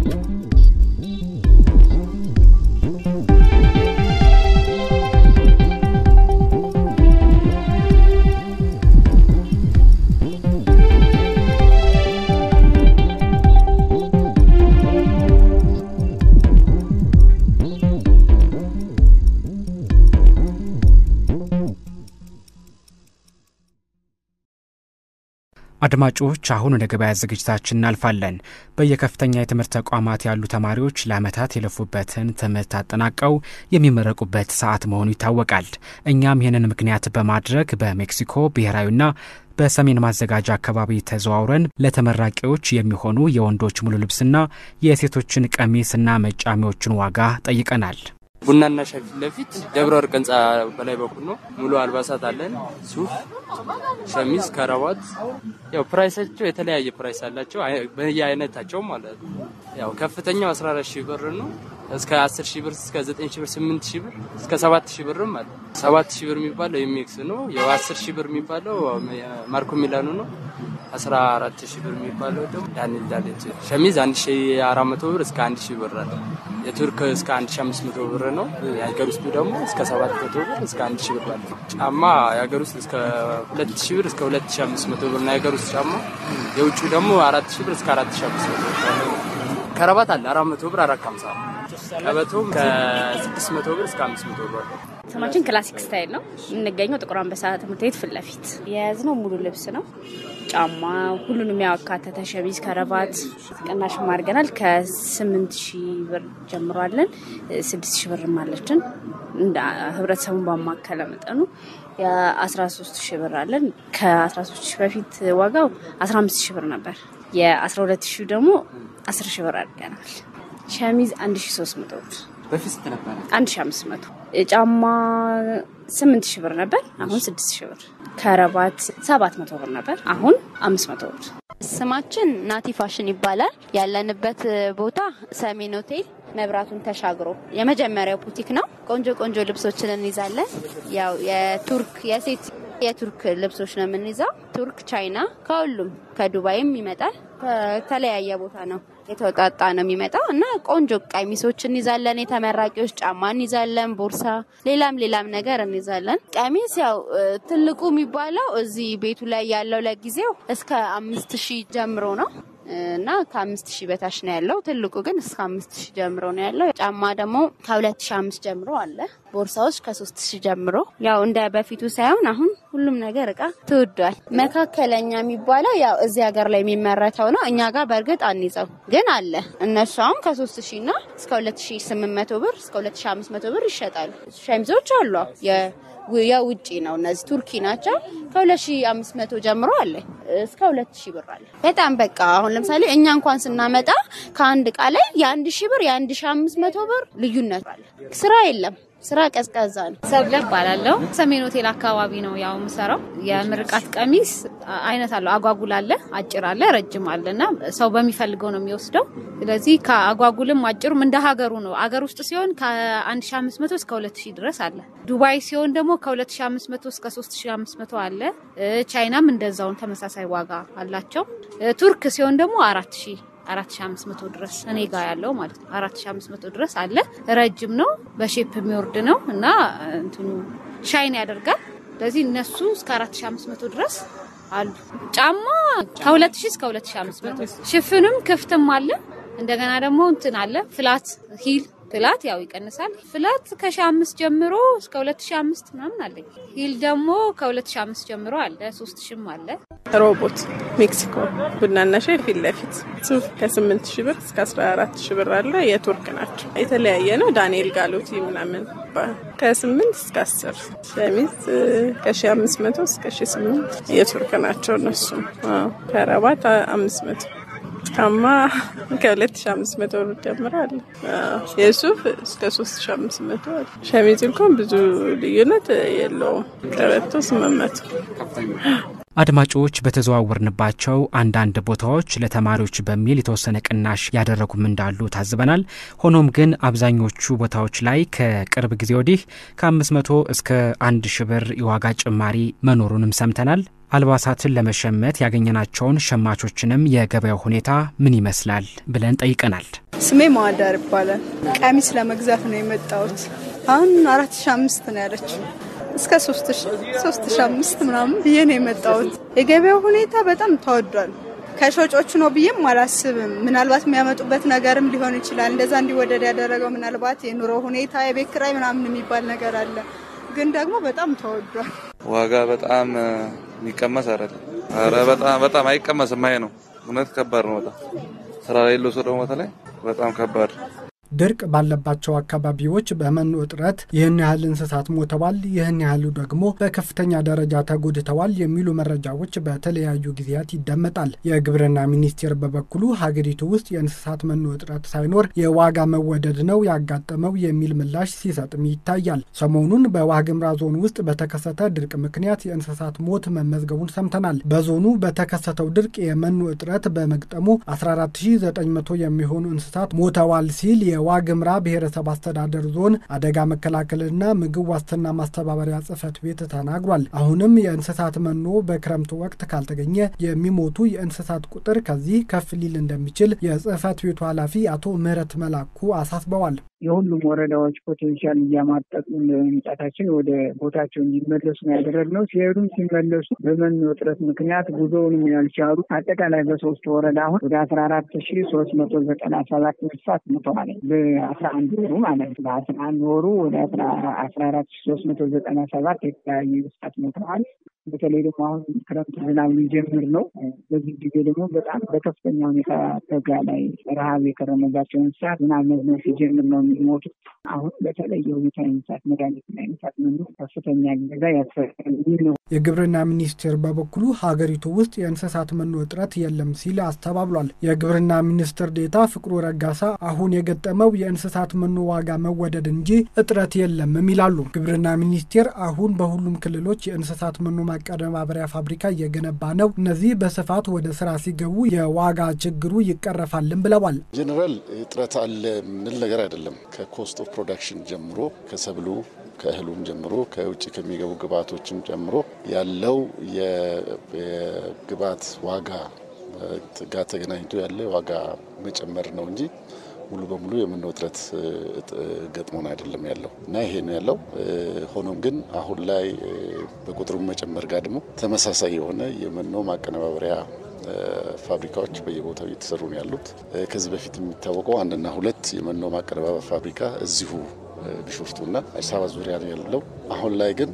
አድማጮች አሁን ወደ ገበያ ዝግጅታችን እናልፋለን። በየከፍተኛ የትምህርት ተቋማት ያሉ ተማሪዎች ለዓመታት የለፉበትን ትምህርት አጠናቀው የሚመረቁበት ሰዓት መሆኑ ይታወቃል። እኛም ይህንን ምክንያት በማድረግ በሜክሲኮ ብሔራዊና በሰሜን ማዘጋጃ አካባቢ ተዘዋውረን ለተመራቂዎች የሚሆኑ የወንዶች ሙሉ ልብስና የሴቶችን ቀሚስና መጫሚዎችን ዋጋ ጠይቀናል። ቡናና ሻይ ፊት ለፊት ደብረ ወርቅ ህንፃ በላይ በኩል ነው። ሙሉ አልባሳት አለን። ሱፍ፣ ሸሚዝ፣ ከረባት ያው ፕራይሳቸው የተለያየ ፕራይስ አላቸው በየአይነታቸው ማለት ነው። ያው ከፍተኛው 14 ሺህ ብር ነው እስከ 10 ሺህ ብር እስከ 9 ሺህ ብር 8 ሺህ ብር እስከ 7 ሺህ ብርም አለ። 7 ሺህ ብር የሚባለው የሚክስ ነው። ያው 10 ሺህ ብር የሚባለው ማርኮ ሚላኑ ነው። 14 ሺህ ብር የሚባለው ደግሞ ዳንኤል ዳሌት ሸሚዝ 1400 ብር እስከ 1000 ብር አለ። የቱርክ እስከ 1500 ብር ነው። የሀገር ውስጡ ደግሞ እስከ 700 ብር እስከ 1000 ብር አለ። ጫማ የሀገር ውስጥ እስከ 2000 ብር እስከ 2500 ብር ነው የሀገር ውስጥ ጫማ። የውጭ ደግሞ 4000 ብር እስከ 4500 ብር። ከረባት አለ 400 ብር 450 ቀበቶም ከ600 ብር እስከ 500 ብር። ስማችን ክላሲክ ስታይል ነው። የምንገኘው ጥቁር አንበሳ ትምህርት ቤት ፊት ለፊት። የያዝነው ሙሉ ልብስ ነው። ጫማ ሁሉንም ያካተተ ሸሚዝ፣ ከረባት ቅናሽ አድርገናል። ከስምንት ሺህ ብር ጀምሯለን። ስድስት ሺህ ብርም አለችን። እንደ ህብረተሰቡን ባማከለ መጠኑ የ13 ሺህ ብር አለን። ከ13 ሺህ በፊት ዋጋው 15 ሺህ ብር ነበር። የ12 ሺህ ደግሞ 10 ሺህ ብር አድርገናል። ሸሚዝ 1300 ብር በፊት ስንት ነበረ? 1500 ጫማ 8000 ብር ነበር፣ አሁን 6000 ብር። ከረባት 700 ብር ነበር፣ አሁን 500 ብር። ስማችን ናቲ ፋሽን ይባላል። ያለንበት ቦታ ሰሜን ሆቴል መብራቱን ተሻግሮ የመጀመሪያው ቡቲክ ነው። ቆንጆ ቆንጆ ልብሶችን እንይዛለን። ያው የቱርክ የሴት የቱርክ ልብሶች ነው የምንይዘው። ቱርክ፣ ቻይና ከሁሉም ከዱባይም ይመጣል። ከተለያየ ቦታ ነው የተወጣጣ ነው የሚመጣው እና ቆንጆ ቀሚሶች እንይዛለን። የተመራቂዎች ጫማ እንይዛለን። ቦርሳ፣ ሌላም ሌላም ነገር እንይዛለን። ቀሚስ ያው ትልቁ የሚባለው እዚህ ቤቱ ላይ ያለው ለጊዜው እስከ አምስት ሺህ ጀምሮ ነው እና ከአምስት ሺህ በታች ነው ያለው። ትልቁ ግን እስከ አምስት ሺህ ጀምሮ ነው ያለው። ጫማ ደግሞ ከሁለት ሺህ አምስት ጀምሮ አለ። ቦርሳዎች ከሶስት ሺህ ጀምሮ ያው እንደ በፊቱ ሳይሆን አሁን ሁሉም ነገር እቃ ተወዷል። መካከለኛ የሚባለው ያው እዚህ ሀገር ላይ የሚመረተው ነው። እኛ ጋር በእርግጥ አንይዘው ግን አለ። እነሱ አሁን ከሶስት ሺህ እና እስከ ሁለት ሺህ ስምንት መቶ ብር እስከ ሁለት ሺህ አምስት መቶ ብር ይሸጣሉ። ሸሚዞች አሉ የውጭ ነው። እነዚህ ቱርኪ ናቸው። ከ2500 ጀምሮ አለ እስከ 2000 ብር አለ። በጣም በቃ አሁን ለምሳሌ እኛ እንኳን ስናመጣ ከአንድ እቃ ላይ የ1000 ብር የ1500 ብር ልዩነት አለ። ስራ የለም። ስራ ቀዝቃዛ ነው። ሰብለ እባላለሁ። ሰሜን ሆቴል አካባቢ ነው ያው የምሰራው። የምርቃት ቀሚስ አይነት አለው። አጓጉል አለ፣ አጭር አለ፣ ረጅም አለ እና ሰው በሚፈልገው ነው የሚወስደው። ስለዚህ ከአጓጉልም አጭሩም እንደ ሀገሩ ነው። አገር ውስጥ ሲሆን ከ1500 እስከ 2000 ድረስ አለ። ዱባይ ሲሆን ደግሞ ከ2500 እስከ 3500 አለ። ቻይናም እንደዛውን ተመሳሳይ ዋጋ አላቸው። ቱርክ ሲሆን ደግሞ 4000 4500 ድረስ እኔ ጋር ያለው ማለት ነው። 4500 ድረስ አለ። ረጅም ነው፣ በሼፕ የሚወርድ ነው እና እንትኑ ሻይን ያደርጋል። ስለዚህ እነሱ እስከ 4500 ድረስ አሉ። ጫማ ከ2000 እስከ 2500 ሽፍንም ክፍትም አለ። እንደገና ደግሞ እንትን አለ ፍላት ሂል ፍላት ያው ይቀንሳል። ፍላት ከሺ አምስት ጀምሮ እስከ ሁለት ሺ አምስት ምናምን አለኝ። ሂል ደግሞ ከሁለት ሺ አምስት ጀምሮ አለ። ሶስት ሺም አለ። ሮቦት ሜክሲኮ ቡናና ሻይ ፊት ለፊት ሱፍ ከስምንት ሺ ብር እስከ አስራ አራት ሺ ብር አለ። የቱርክ ናቸው። የተለያየ ነው። ዳንኤል ጋሎቲ ምናምን ከስምንት እስከ አስር ሸሚዝ ከሺ አምስት መቶ እስከ ሺ ስምንት የቱርክ ናቸው እነሱ። ከረባት አምስት መቶ ጫማ ከ2500 ብር ጀምሮ አለ። የሱፍ እስከ 3500 አለ። ሸሚዝ እንኳን ብዙ ልዩነት የለውም። ቀበቶ 800 አድማጮች በተዘዋወርንባቸው አንዳንድ ቦታዎች ለተማሪዎች በሚል የተወሰነ ቅናሽ ያደረጉም እንዳሉ ታዝበናል። ሆኖም ግን አብዛኞቹ ቦታዎች ላይ ከቅርብ ጊዜ ወዲህ ከ500 እስከ 1000 ብር የዋጋ ጭማሪ መኖሩንም ሰምተናል። አልባሳትን ለመሸመት ያገኘናቸውን ሸማቾችንም የገበያው ሁኔታ ምን ይመስላል ብለን ጠይቀናል። ስሜ ማዋዳር ይባላል። ቀሚስ ለመግዛት ነው የመጣሁት። አሁን አራት ሺ አምስት ነው ያለችው እስከ ሶስት ሺ አምስት ምናምን ብዬ ነው የመጣሁት። የገበያው ሁኔታ በጣም ተወዷል። ከሾጮቹ ነው ብዬም አላስብም። ምናልባት የሚያመጡበት ነገርም ሊሆን ይችላል። እንደዛ እንዲወደድ ያደረገው ምናልባት የኑሮ ሁኔታ፣ የቤት ኪራይ ምናምን የሚባል ነገር አለ። ግን ደግሞ በጣም ተወዷል። ዋጋ በጣም የሚቀመስ አይደለም። ኧረ በጣም በጣም አይቀመስም። አይ ነው እውነት ከባድ ነው። በጣም ስራ ላይ የለው ሰው ደግሞ በተለይ በጣም ከባድ ድርቅ ባለባቸው አካባቢዎች በመኖ እጥረት ይህን ያህል እንስሳት ሞተዋል፣ ይህን ያህሉ ደግሞ በከፍተኛ ደረጃ ተጎድተዋል የሚሉ መረጃዎች በተለያዩ ጊዜያት ይደመጣል። የግብርና ሚኒስቴር በበኩሉ ሀገሪቱ ውስጥ የእንስሳት መኖ እጥረት ሳይኖር የዋጋ መወደድ ነው ያጋጠመው የሚል ምላሽ ሲሰጥም ይታያል። ሰሞኑን በዋግምራ ዞን ውስጥ በተከሰተ ድርቅ ምክንያት የእንስሳት ሞት መመዝገቡን ሰምተናል። በዞኑ በተከሰተው ድርቅ የመኖ እጥረት በመግጠሙ 14900 የሚሆኑ እንስሳት ሞተዋል ሲል የዋግምራ ብሔረሰብ አስተዳደር ዞን አደጋ መከላከልና ምግብ ዋስትና ማስተባበሪያ ጽሕፈት ቤት ተናግሯል። አሁንም የእንስሳት መኖ በክረምቱ ወቅት ካልተገኘ የሚሞቱ የእንስሳት ቁጥር ከዚህ ከፍ ሊል እንደሚችል የጽሕፈት ቤቱ ኃላፊ አቶ ምህረት መላኩ አሳስበዋል። የሁሉም ወረዳዎች ፖቴንሻል እያማጠጡ መምጣታችን ወደ ቦታቸው እንዲመለሱ ነው ያደረግነው። ሲሄዱም ሲመለሱ በመኖ እጥረት ምክንያት ጉዞውንም ያልቻሉ አጠቃላይ በሶስት ወረዳ አሁን ወደ አስራ አራት ሺ ሶስት መቶ ዘጠና ሰባት እንስሳት ሞተዋል። በአስራ አንድ ወሩ ማለት ነው። በአስራ አንድ ወሩ ወደ አስራ አራት ሺ ሶስት መቶ ዘጠና ሰባት የተለያዩ እንስሳት ሞተዋል። በተለይ ደግሞ አሁን ክረምት ዝናብ ሊጀምር ነው። በዚህ ጊዜ ደግሞ በጣም በከፍተኛ ሁኔታ በጋ ላይ ረሃብ የከረመባቸው እንስሳት ዝናብ መዝነብ ሲጀምር ነው የሚሞቱት። አሁን በተለየ ሁኔታ የእንስሳት መድኃኒትና የእንስሳት መኖ ከፍተኛ ገዛ ያስፈልጋል ነው። የግብርና ሚኒስቴር በበኩሉ ሀገሪቱ ውስጥ የእንስሳት መኖ እጥረት የለም ሲል አስተባብሏል። የግብርና ሚኒስትር ዴታ ፍቅሩ ረጋሳ አሁን የገጠመው የእንስሳት መኖ ዋጋ መወደድ እንጂ እጥረት የለምም ይላሉ። ግብርና ሚኒስቴር አሁን በሁሉም ክልሎች የእንስሳት መኖ ማቀነባበሪያ ፋብሪካ እየገነባ ነው። እነዚህ በስፋት ወደ ስራ ሲገቡ የዋጋ ችግሩ ይቀረፋልን ብለዋል። ጀኔራል እጥረት አለ ምንል ነገር አይደለም። ከኮስት ኦፍ ፕሮዳክሽን ጀምሮ ከሰብሉ ከእህሉም ጀምሮ ከውጭ ከሚገቡ ግብአቶችም ጀምሮ ያለው የግብአት ዋጋ ጋር ተገናኝቶ ያለ ዋጋ መጨመር ነው እንጂ ሙሉ በሙሉ የመኖ እጥረት ገጥሞን አይደለም ያለው እና ይሄ ነው ያለው። ሆኖም ግን አሁን ላይ በቁጥሩ መጨመር ጋር ደግሞ ተመሳሳይ የሆነ የመኖ ማቀነባበሪያ ፋብሪካዎች በየቦታው እየተሰሩ ነው ያሉት። ከዚህ በፊት የሚታወቀው አንድና ሁለት የመኖ ማቀነባበር ፋብሪካ እዚሁ ቢሾፍቱና አዲስ አበባ ዙሪያ ነው ያለው። አሁን ላይ ግን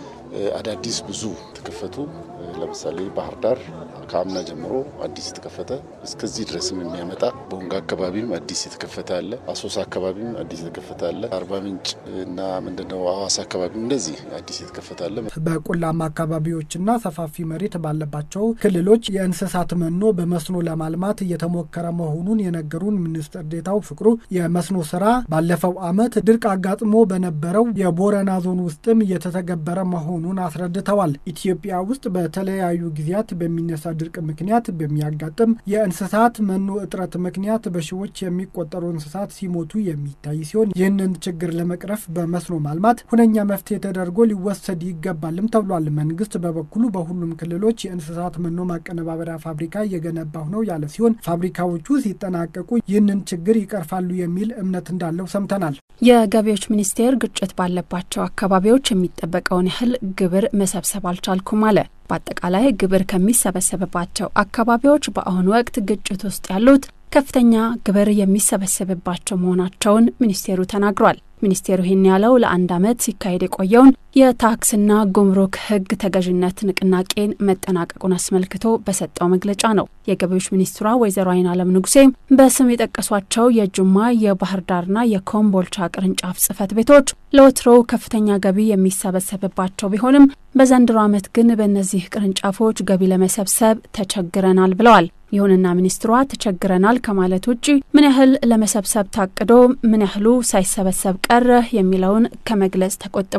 አዳዲስ ብዙ ተከፈቱ። ለምሳሌ ባህር ዳር ከአምና ጀምሮ አዲስ የተከፈተ እስከዚህ ድረስም የሚያመጣ ቦንጋ አካባቢም አዲስ የተከፈተ አለ። አሶሳ አካባቢም አዲስ የተከፈተ አለ። አርባ ምንጭ እና ምንድነው ሐዋሳ አካባቢም እንደዚህ አዲስ የተከፈተ አለ። በቆላማ አካባቢዎችና ሰፋፊ መሬት ባለባቸው ክልሎች የእንስሳት መኖ በመስኖ ለማልማት እየተሞከረ መሆኑን የነገሩን ሚኒስትር ዴታው ፍቅሩ የመስኖ ስራ ባለፈው ዓመት ድርቅ አጋጥሞ በነበረው የቦረና ዞን ውስጥም እየተተገበረ መሆኑን አስረድተዋል። ኢትዮጵያ ውስጥ በተለያዩ ጊዜያት በሚነሳ ድርቅ ምክንያት በሚያጋጥም የእንስሳት መኖ እጥረት ምክንያት በሺዎች የሚቆጠሩ እንስሳት ሲሞቱ የሚታይ ሲሆን ይህንን ችግር ለመቅረፍ በመስኖ ማልማት ሁነኛ መፍትሄ ተደርጎ ሊወሰድ ይገባልም ተብሏል። መንግስት በበኩሉ በሁሉም ክልሎች የእንስሳት መኖ ማቀነባበሪያ ፋብሪካ እየገነባሁ ነው ያለ ሲሆን ፋብሪካዎቹ ሲጠናቀቁ ይህንን ችግር ይቀርፋሉ የሚል እምነት እንዳለው ሰምተናል። የገቢዎች ሚኒስቴር ግጭት ባለባቸው አካባቢዎች የሚጠበቀውን ያህል ግብር መሰብሰብ አልቻልኩም አለ። በአጠቃላይ ግብር ከሚሰበሰብባቸው አካባቢዎች በአሁኑ ወቅት ግጭት ውስጥ ያሉት ከፍተኛ ግብር የሚሰበሰብባቸው መሆናቸውን ሚኒስቴሩ ተናግሯል። ሚኒስቴሩ ይህን ያለው ለአንድ ዓመት ሲካሄድ የቆየውን የታክስና ጉምሩክ ሕግ ተገዥነት ንቅናቄን መጠናቀቁን አስመልክቶ በሰጠው መግለጫ ነው። የገቢዎች ሚኒስትሯ ወይዘሮ አይን አለም ንጉሴም በስም የጠቀሷቸው የጅማ የባህር ዳርና የኮምቦልቻ ቅርንጫፍ ጽህፈት ቤቶች ለወትሮው ከፍተኛ ገቢ የሚሰበሰብባቸው ቢሆንም በዘንድሮ ዓመት ግን በእነዚህ ቅርንጫፎች ገቢ ለመሰብሰብ ተቸግረናል ብለዋል። ይሁንና ሚኒስትሯ ተቸግረናል ከማለት ውጭ ምን ያህል ለመሰብሰብ ታቅዶ ምን ያህሉ ሳይሰበሰብ ቀረ የሚለውን ከመግለጽ ተቆጥበዋል።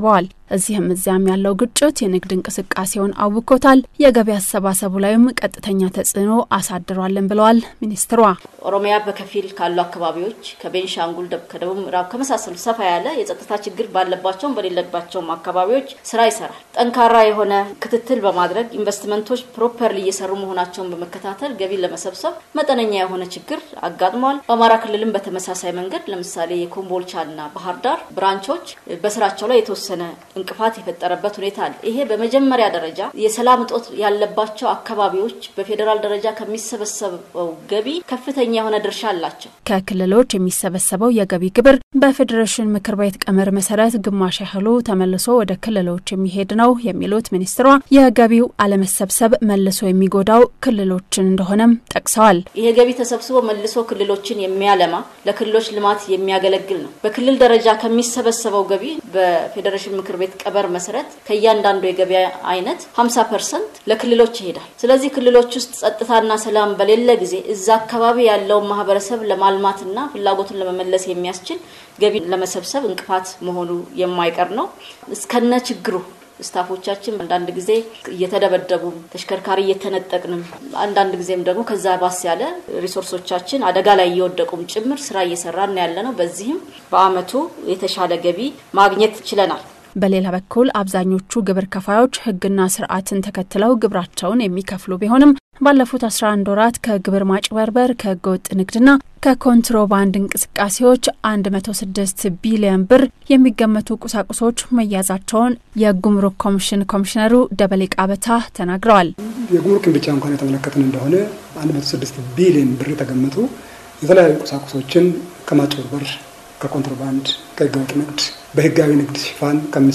እዚህም እዚያም ያለው ግጭት የንግድ እንቅስቃሴውን አውኮታል፣ የገቢ አሰባሰቡ ላይም ቀጥተኛ ተጽዕኖ አሳድሯልን ብለዋል ሚኒስትሯ። ኦሮሚያ በከፊል ካሉ አካባቢዎች ከቤንሻንጉል፣ ከደቡብ ምዕራብ ከመሳሰሉ ሰፋ ያለ የጸጥታ ችግር ባለባቸውም በሌለባቸውም አካባቢዎች ስራ ይሰራል። ጠንካራ የሆነ ክትትል በማድረግ ኢንቨስትመንቶች ፕሮፐርሊ እየሰሩ መሆናቸውን በመከታተል ገቢ ለመሰብሰብ መጠነኛ የሆነ ችግር አጋጥሟል። በአማራ ክልልም በተመሳሳይ መንገድ ለምሳሌ የኮምቦልቻና ባህር ዳር ብራንቾች በስራቸው ላይ የተወሰነ እንቅፋት የፈጠረበት ሁኔታ አለ። ይሄ በመጀመሪያ ደረጃ የሰላም እጦት ያለባቸው አካባቢዎች በፌዴራል ደረጃ ከሚሰበሰበው ገቢ ከፍተኛ የሆነ ድርሻ አላቸው። ከክልሎች የሚሰበሰበው የገቢ ግብር በፌዴሬሽን ምክር ቤት ቀመር መሰረት ግማሽ ያህሉ ተመልሶ ወደ ክልሎች የሚሄድ ነው የሚሉት ሚኒስትሯ የገቢው አለመሰብሰብ መልሶ የሚጎዳው ክልሎችን እንደሆነም ጠቅሰዋል። ይሄ ገቢ ተሰብስቦ መልሶ ክልሎችን የሚያለማ ለክልሎች ልማት የሚያገለግል ነው። በክልል ደረጃ ከሚሰበሰበው ገቢ በፌዴሬሽን ምክር ቤት ቀመር መሰረት ከእያንዳንዱ የገበያ አይነት 50 ፐርሰንት ለክልሎች ይሄዳል። ስለዚህ ክልሎች ውስጥ ጸጥታና ሰላም በሌለ ጊዜ እዛ አካባቢ ያለውን ማህበረሰብ ለማልማትና ፍላጎቱን ለመመለስ የሚያስችል ገቢ ለመሰብሰብ እንቅፋት መሆኑ የማይቀር ነው። እስከነ ችግሩ ስታፎቻችን አንዳንድ ጊዜ እየተደበደቡ ተሽከርካሪ እየተነጠቅንም አንዳንድ ጊዜም ደግሞ ከዛ ባስ ያለ ሪሶርሶቻችን አደጋ ላይ እየወደቁም ጭምር ስራ እየሰራን ያለ ነው። በዚህም በአመቱ የተሻለ ገቢ ማግኘት ችለናል። በሌላ በኩል አብዛኞቹ ግብር ከፋዮች ሕግና ስርዓትን ተከትለው ግብራቸውን የሚከፍሉ ቢሆንም ባለፉት 11 ወራት ከግብር ማጭበርበር፣ ከህገወጥ ንግድና ከኮንትሮባንድ እንቅስቃሴዎች 106 ቢሊዮን ብር የሚገመቱ ቁሳቁሶች መያዛቸውን የጉምሩክ ኮሚሽን ኮሚሽነሩ ደበሌ ቃበታ ተናግረዋል። የጉምሩክን ብቻ እንኳን የተመለከትን እንደሆነ 106 ቢሊዮን ብር የተገመቱ የተለያዩ ቁሳቁሶችን ከማጭበርበር ከኮንትሮባንድ ከህገወጥ ንግድ በህጋዊ ንግድ ሽፋን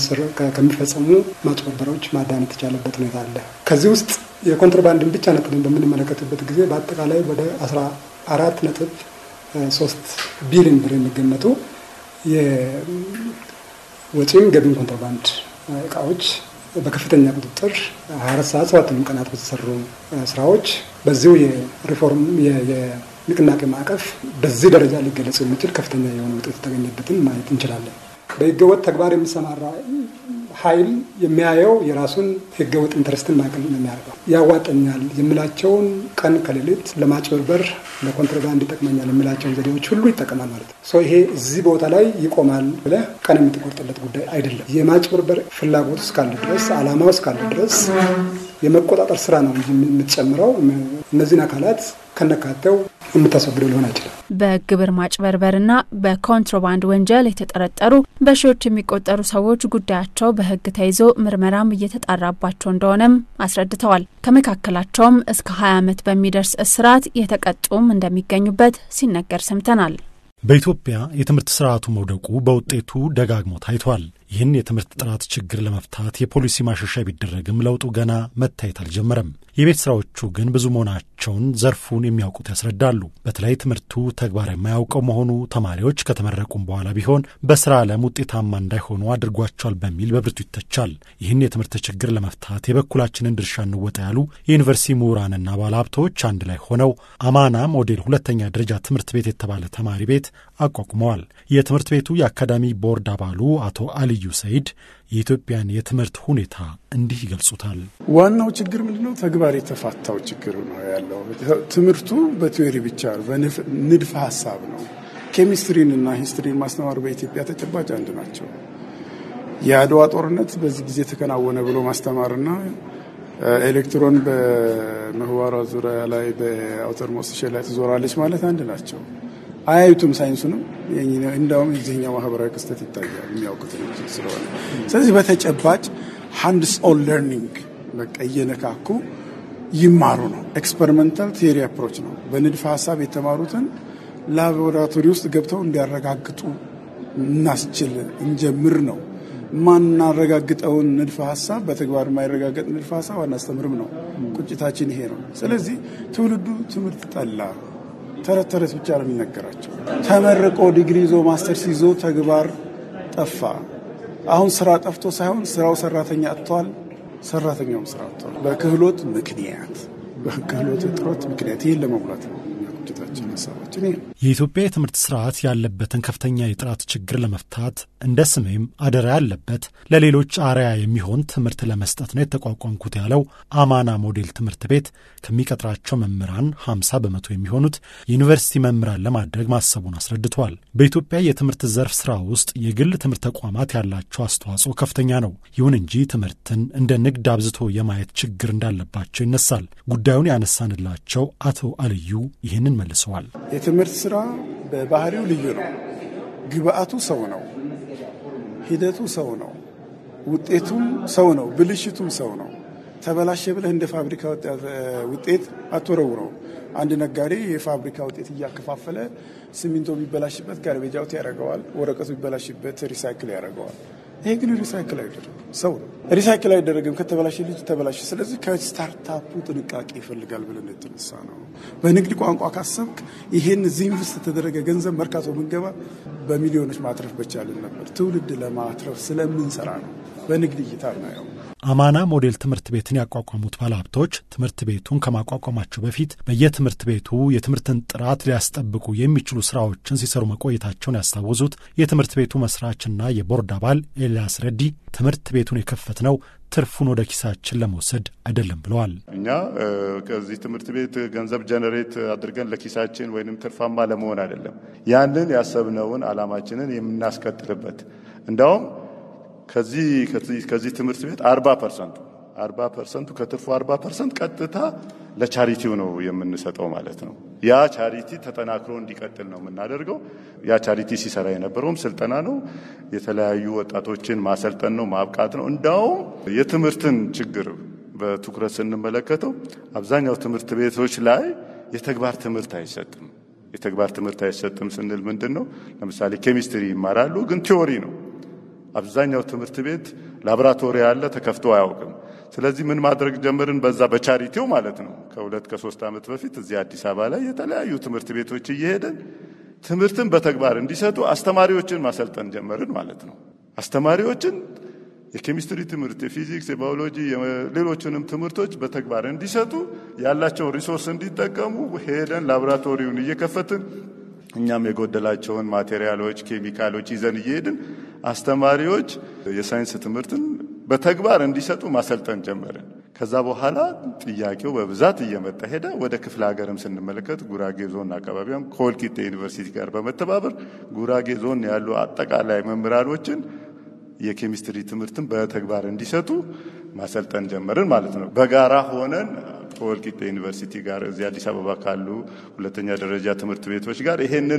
ከሚፈጸሙ ማጭበርበሮች ማዳን የተቻለበት ሁኔታ አለ። ከዚህ ውስጥ የኮንትሮባንድን ብቻ ነጥለን በምንመለከትበት ጊዜ በአጠቃላይ ወደ አስራ አራት ነጥብ ሶስት ቢሊዮን ብር የሚገመቱ የወጪም ገቢም ኮንትሮባንድ እቃዎች በከፍተኛ ቁጥጥር 24 ሰዓት ሰባቱንም ቀናት በተሰሩ ስራዎች በዚሁ የሪፎርም የንቅናቄ ማዕቀፍ በዚህ ደረጃ ሊገለጽ የሚችል ከፍተኛ የሆነ ውጤት የተገኘበትን ማየት እንችላለን። በህገወጥ ተግባር የሚሰማራ ኃይል የሚያየው የራሱን ህገወጥ ኢንትረስትን ማዕከል ነው የሚያደርገው። ያዋጠኛል የሚላቸውን ቀን ከሌሊት ለማጭበርበር ለኮንትሮባንድ ይጠቅመኛል የሚላቸውን ዘዴዎች ሁሉ ይጠቀማል ማለት ነው። ይሄ እዚህ ቦታ ላይ ይቆማል ብለህ ቀን የምትቆርጥለት ጉዳይ አይደለም። የማጭበርበር ፍላጎት እስካለ ድረስ፣ አላማው እስካለ ድረስ የመቆጣጠር ስራ ነው እንጂ የምትጨምረው እነዚህን አካላት ከነካተው የምታስወግደው ሊሆን አይችልም። በግብር ማጭበርበርና በኮንትሮባንድ ወንጀል የተጠረጠሩ በሺዎች የሚቆጠሩ ሰዎች ጉዳያቸው በህግ ተይዞ ምርመራም እየተጣራባቸው እንደሆነም አስረድተዋል። ከመካከላቸውም እስከ 20 ዓመት በሚደርስ እስራት የተቀጡም እንደሚገኙበት ሲነገር ሰምተናል። በኢትዮጵያ የትምህርት ስርዓቱ መውደቁ በውጤቱ ደጋግሞ ታይቷል። ይህን የትምህርት ጥራት ችግር ለመፍታት የፖሊሲ ማሻሻያ ቢደረግም ለውጡ ገና መታየት አልጀመረም። የቤት ስራዎቹ ግን ብዙ መሆናቸውን ዘርፉን የሚያውቁት ያስረዳሉ። በተለይ ትምህርቱ ተግባር የማያውቀው መሆኑ ተማሪዎች ከተመረቁም በኋላ ቢሆን በስራ ዓለም ውጤታማ እንዳይሆኑ አድርጓቸዋል በሚል በብርቱ ይተቻል። ይህን የትምህርት ችግር ለመፍታት የበኩላችንን ድርሻ እንወጣ ያሉ የዩኒቨርሲቲ ምሁራንና ባለሀብቶች አንድ ላይ ሆነው አማና ሞዴል ሁለተኛ ደረጃ ትምህርት ቤት የተባለ ተማሪ ቤት አቋቁመዋል። የትምህርት ቤቱ የአካዳሚ ቦርድ አባሉ አቶ አልዩ ሰይድ የኢትዮጵያን የትምህርት ሁኔታ እንዲህ ይገልጹታል። ዋናው ችግር ምንድነው? ተግባር የተፋታው ችግር ነው ያለው። ትምህርቱ በቲዮሪ ብቻ ነው፣ በንድፈ ሀሳብ ነው። ኬሚስትሪን እና ሂስትሪን ማስተማር በኢትዮጵያ ተጨባጭ አንድ ናቸው። የአድዋ ጦርነት በዚህ ጊዜ ተከናወነ ብሎ ማስተማርና ኤሌክትሮን በምህዋሯ ዙሪያ ላይ በአውተር ሞስት ላይ ትዞራለች ማለት አንድ ናቸው። አያዩቱም ሳይንሱንም እንዳውም የዚህኛው ማህበራዊ ክስተት ይታያል የሚያውቁት ስለሆነ ስለዚህ በተጨባጭ ሃንድስ ኦን ለርኒንግ በቃ እየነካኩ ይማሩ ነው። ኤክስፐሪመንታል ቴሪ አፕሮች ነው። በንድፈ ሀሳብ የተማሩትን ላቦራቶሪ ውስጥ ገብተው እንዲያረጋግጡ እናስችል እንጀምር ነው። ማናረጋግጠውን ንድፈ ሀሳብ በተግባር የማይረጋገጥ ንድፈ ሀሳብ አናስተምርም ነው። ቁጭታችን ይሄ ነው። ስለዚህ ትውልዱ ትምህርት ጠላ። ተረት ተረት ብቻ ነው የሚነገራቸው። ተመርቆ ዲግሪ ይዞ ማስተርስ ይዞ ተግባር ጠፋ። አሁን ስራ ጠፍቶ ሳይሆን ስራው ሰራተኛ አጥቷል፣ ሰራተኛውም ስራ አጥቷል። በክህሎት ምክንያት በክህሎት እጥረት ምክንያት ይህን ለመሙላት ነው ቁጭታችን ሀሳባችን ተስፋችን ይሄ ነው። የኢትዮጵያ የትምህርት ስርዓት ያለበትን ከፍተኛ የጥራት ችግር ለመፍታት እንደ ስሜም አደራ ያለበት ለሌሎች አርያ የሚሆን ትምህርት ለመስጠት ነው የተቋቋምኩት ያለው አማና ሞዴል ትምህርት ቤት ከሚቀጥራቸው መምህራን 50 በመቶ የሚሆኑት የዩኒቨርሲቲ መምህራን ለማድረግ ማሰቡን አስረድተዋል። በኢትዮጵያ የትምህርት ዘርፍ ስራ ውስጥ የግል ትምህርት ተቋማት ያላቸው አስተዋጽኦ ከፍተኛ ነው። ይሁን እንጂ ትምህርትን እንደ ንግድ አብዝቶ የማየት ችግር እንዳለባቸው ይነሳል። ጉዳዩን ያነሳንላቸው አቶ አልዩ ይህንን መልሰዋል። የትምህርት ስራ በባህሪው ልዩ ነው። ግብአቱ ሰው ነው፣ ሂደቱ ሰው ነው፣ ውጤቱም ሰው ነው፣ ብልሽቱም ሰው ነው። ተበላሸ ብለህ እንደ ፋብሪካ ውጤት አትወረውረው። አንድ ነጋዴ የፋብሪካ ውጤት እያከፋፈለ ሲሚንቶ ቢበላሽበት ጋርቤጅ አውት ያደርገዋል፣ ወረቀቱ ቢበላሽበት ሪሳይክል ያደርገዋል። ይሄ ግን ሪሳይክል አይደረግም፣ ሰው ነው። ሪሳይክል አይደረግም። ከተበላሸ ልጅ ተበላሸ። ስለዚህ ከስታርታፑ ጥንቃቄ ይፈልጋል ብለን የተነሳ ነው። በንግድ ቋንቋ ካሰብክ ይሄን እዚህ ኢንቨስት የተደረገ ገንዘብ መርካቶ ብንገባ በሚሊዮኖች ማትረፍ በቻልን ነበር። ትውልድ ለማትረፍ ስለምንሰራ ነው። በንግድ እይታ እናየው። አማና ሞዴል ትምህርት ቤትን ያቋቋሙት ባለሀብቶች ትምህርት ቤቱን ከማቋቋማቸው በፊት በየትምህርት ቤቱ የትምህርትን ጥራት ሊያስጠብቁ የሚችሉ ስራዎችን ሲሰሩ መቆየታቸውን ያስታወሱት የትምህርት ቤቱ መስራችና የቦርድ አባል ኤልያስ ረዲ ትምህርት ቤቱን የከፈትነው ትርፉን ወደ ኪሳችን ለመውሰድ አይደለም ብለዋል። እኛ ከዚህ ትምህርት ቤት ገንዘብ ጀነሬት አድርገን ለኪሳችን ወይንም ትርፋማ ለመሆን አይደለም። ያንን ያሰብነውን አላማችንን የምናስቀጥልበት እንዲያውም ከዚህ ከዚህ ትምህርት ቤት አርባ ፐርሰንቱ አርባ ፐርሰንቱ ከትርፉ አርባ ፐርሰንት ቀጥታ ለቻሪቲው ነው የምንሰጠው ማለት ነው። ያ ቻሪቲ ተጠናክሮ እንዲቀጥል ነው የምናደርገው። ያ ቻሪቲ ሲሰራ የነበረውም ስልጠና ነው፣ የተለያዩ ወጣቶችን ማሰልጠን ነው፣ ማብቃት ነው። እንዳውም የትምህርትን ችግር በትኩረት ስንመለከተው አብዛኛው ትምህርት ቤቶች ላይ የተግባር ትምህርት አይሰጥም። የተግባር ትምህርት አይሰጥም ስንል ምንድን ነው? ለምሳሌ ኬሚስትሪ ይማራሉ፣ ግን ቲዎሪ ነው። አብዛኛው ትምህርት ቤት ላቦራቶሪ ያለ ተከፍቶ አያውቅም። ስለዚህ ምን ማድረግ ጀመርን? በዛ በቻሪቲው ማለት ነው። ከሁለት ከሶስት ዓመት በፊት እዚህ አዲስ አበባ ላይ የተለያዩ ትምህርት ቤቶች እየሄደን ትምህርትን በተግባር እንዲሰጡ አስተማሪዎችን ማሰልጠን ጀመርን ማለት ነው። አስተማሪዎችን የኬሚስትሪ ትምህርት፣ የፊዚክስ፣ የባዮሎጂ፣ ሌሎችንም ትምህርቶች በተግባር እንዲሰጡ ያላቸውን ሪሶርስ እንዲጠቀሙ ሄደን ላቦራቶሪውን እየከፈትን እኛም የጎደላቸውን ማቴሪያሎች፣ ኬሚካሎች ይዘን እየሄድን አስተማሪዎች የሳይንስ ትምህርትን በተግባር እንዲሰጡ ማሰልጠን ጀመርን። ከዛ በኋላ ጥያቄው በብዛት እየመጣ ሄደ። ወደ ክፍለ ሀገርም ስንመለከት ጉራጌ ዞን አካባቢም ከወልቂጤ ዩኒቨርሲቲ ጋር በመተባበር ጉራጌ ዞን ያሉ አጠቃላይ መምህራኖችን የኬሚስትሪ ትምህርትን በተግባር እንዲሰጡ ማሰልጠን ጀመርን ማለት ነው። በጋራ ሆነን ከወልቂጤ ዩኒቨርሲቲ ጋር እዚህ አዲስ አበባ ካሉ ሁለተኛ ደረጃ ትምህርት ቤቶች ጋር ይሄንን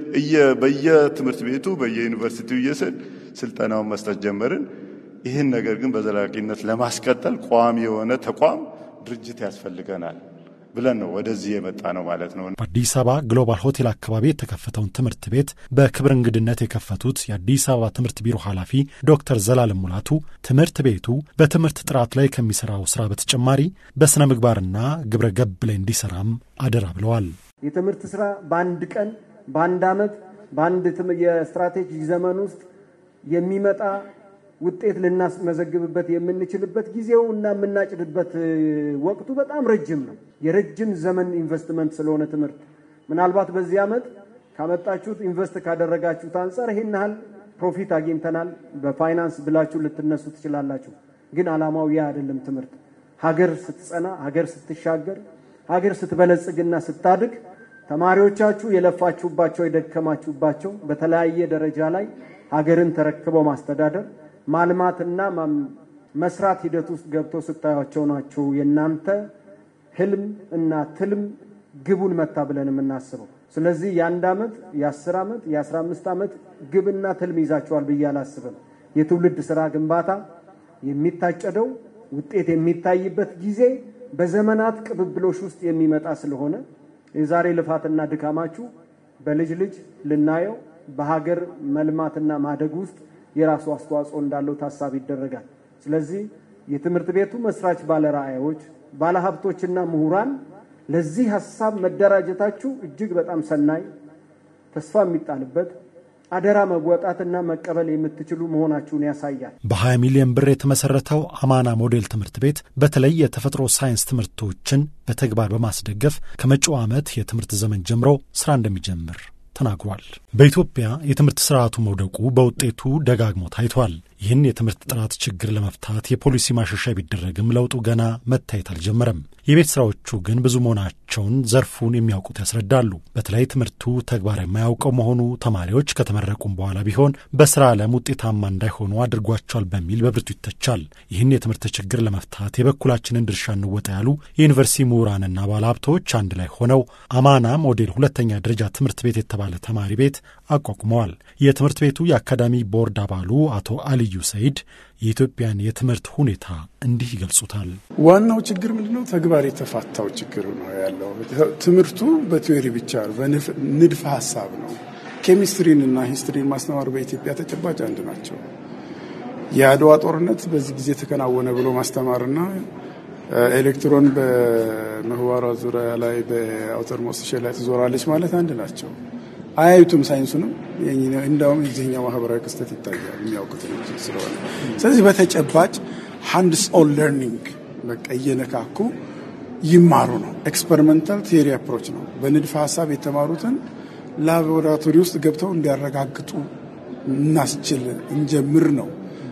በየትምህርት ቤቱ በየዩኒቨርሲቲው እየስል ስልጠናውን መስጠት ጀመርን። ይህን ነገር ግን በዘላቂነት ለማስቀጠል ቋሚ የሆነ ተቋም ድርጅት ያስፈልገናል ብለን ነው ወደዚህ የመጣ ነው ማለት ነው። በአዲስ አበባ ግሎባል ሆቴል አካባቢ የተከፈተውን ትምህርት ቤት በክብር እንግድነት የከፈቱት የአዲስ አበባ ትምህርት ቢሮ ኃላፊ ዶክተር ዘላለም ሙላቱ ትምህርት ቤቱ በትምህርት ጥራት ላይ ከሚሰራው ስራ በተጨማሪ በስነ ምግባርና ግብረ ገብ ላይ እንዲሰራም አደራ ብለዋል። የትምህርት ስራ በአንድ ቀን፣ በአንድ ዓመት፣ በአንድ የስትራቴጂ ዘመን ውስጥ የሚመጣ ውጤት ልናስመዘግብበት የምንችልበት ጊዜው እና የምናጭድበት ወቅቱ በጣም ረጅም ነው። የረጅም ዘመን ኢንቨስትመንት ስለሆነ ትምህርት ምናልባት በዚህ ዓመት ካመጣችሁት ኢንቨስት ካደረጋችሁት አንጻር ይሄን ያህል ፕሮፊት አግኝተናል በፋይናንስ ብላችሁ ልትነሱ ትችላላችሁ። ግን ዓላማው ያ አይደለም። ትምህርት ሀገር ስትጸና፣ ሀገር ስትሻገር፣ ሀገር ስትበለጽግና ስታድግ ተማሪዎቻችሁ የለፋችሁባቸው የደከማችሁባቸው በተለያየ ደረጃ ላይ ሀገርን ተረክበው ማስተዳደር ማልማትና መስራት ሂደት ውስጥ ገብተው ስታዩቸው ናቸው የእናንተ ህልም እና ትልም ግቡን መታ ብለን የምናስበው። ስለዚህ የአንድ ዓመት የአስር ዓመት የአስራ አምስት ዓመት ግብና ትልም ይዛቸዋል ብዬ አላስብም። የትውልድ ስራ ግንባታ የሚታጨደው ውጤት የሚታይበት ጊዜ በዘመናት ቅብብሎሽ ውስጥ የሚመጣ ስለሆነ የዛሬ ልፋትና ድካማችሁ በልጅ ልጅ ልናየው በሀገር መልማትና ማደግ ውስጥ የራሱ አስተዋጽኦ እንዳለው ታሳቢ ይደረጋል። ስለዚህ የትምህርት ቤቱ መስራች ባለራዕዮች፣ ባለሀብቶችና ምሁራን ለዚህ ሀሳብ መደራጀታችሁ እጅግ በጣም ሰናይ፣ ተስፋ የሚጣልበት አደራ መወጣትና መቀበል የምትችሉ መሆናችሁን ያሳያል። በ20 ሚሊዮን ብር የተመሰረተው አማና ሞዴል ትምህርት ቤት በተለይ የተፈጥሮ ሳይንስ ትምህርቶችን በተግባር በማስደገፍ ከመጪው ዓመት የትምህርት ዘመን ጀምሮ ስራ እንደሚጀምር ተናግሯል። በኢትዮጵያ የትምህርት ስርዓቱ መውደቁ በውጤቱ ደጋግሞ ታይቷል። ይህን የትምህርት ጥራት ችግር ለመፍታት የፖሊሲ ማሻሻያ ቢደረግም ለውጡ ገና መታየት አልጀመረም። የቤት ስራዎቹ ግን ብዙ መሆናቸውን ዘርፉን የሚያውቁት ያስረዳሉ። በተለይ ትምህርቱ ተግባር የማያውቀው መሆኑ ተማሪዎች ከተመረቁም በኋላ ቢሆን በስራ ዓለም ውጤታማ እንዳይሆኑ አድርጓቸዋል በሚል በብርቱ ይተቻል። ይህን የትምህርት ችግር ለመፍታት የበኩላችንን ድርሻ እንወጣ ያሉ የዩኒቨርሲቲ ምሁራንና ባለሀብቶች አንድ ላይ ሆነው አማና ሞዴል ሁለተኛ ደረጃ ትምህርት ቤት የተባለ ተማሪ ቤት አቋቁመዋል። የትምህርት ቤቱ የአካዳሚ ቦርድ አባሉ አቶ አልዩ ሰይድ የኢትዮጵያን የትምህርት ሁኔታ እንዲህ ይገልጹታል። ዋናው ችግር ምንድነው? ተግባር የተፋታው ችግር ነው ያለው። ትምህርቱ በቲዮሪ ብቻ ንድፈ ሀሳብ ነው። ኬሚስትሪን እና ሂስትሪን ማስተማር በኢትዮጵያ ተጨባጭ አንድ ናቸው። የአድዋ ጦርነት በዚህ ጊዜ ተከናወነ ብሎ ማስተማርና ኤሌክትሮን በምህዋሯ ዙሪያ ላይ በአውተር ሞስት ላይ ትዞራለች ማለት አንድ ናቸው። አያዩትም ሳይንሱንም እንዳውም የዚህኛው ማህበራዊ ክስተት ይታያል የሚያውቁት ስለሆነ ስለዚህ በተጨባጭ ሃንድስ ኦን ለርኒንግ በቃ እየነካኩ ይማሩ ነው። ኤክስፐሪመንታል ቴሪ አፕሮች ነው። በንድፈ ሀሳብ የተማሩትን ላቦራቶሪ ውስጥ ገብተው እንዲያረጋግጡ እናስችል እንጀምር ነው።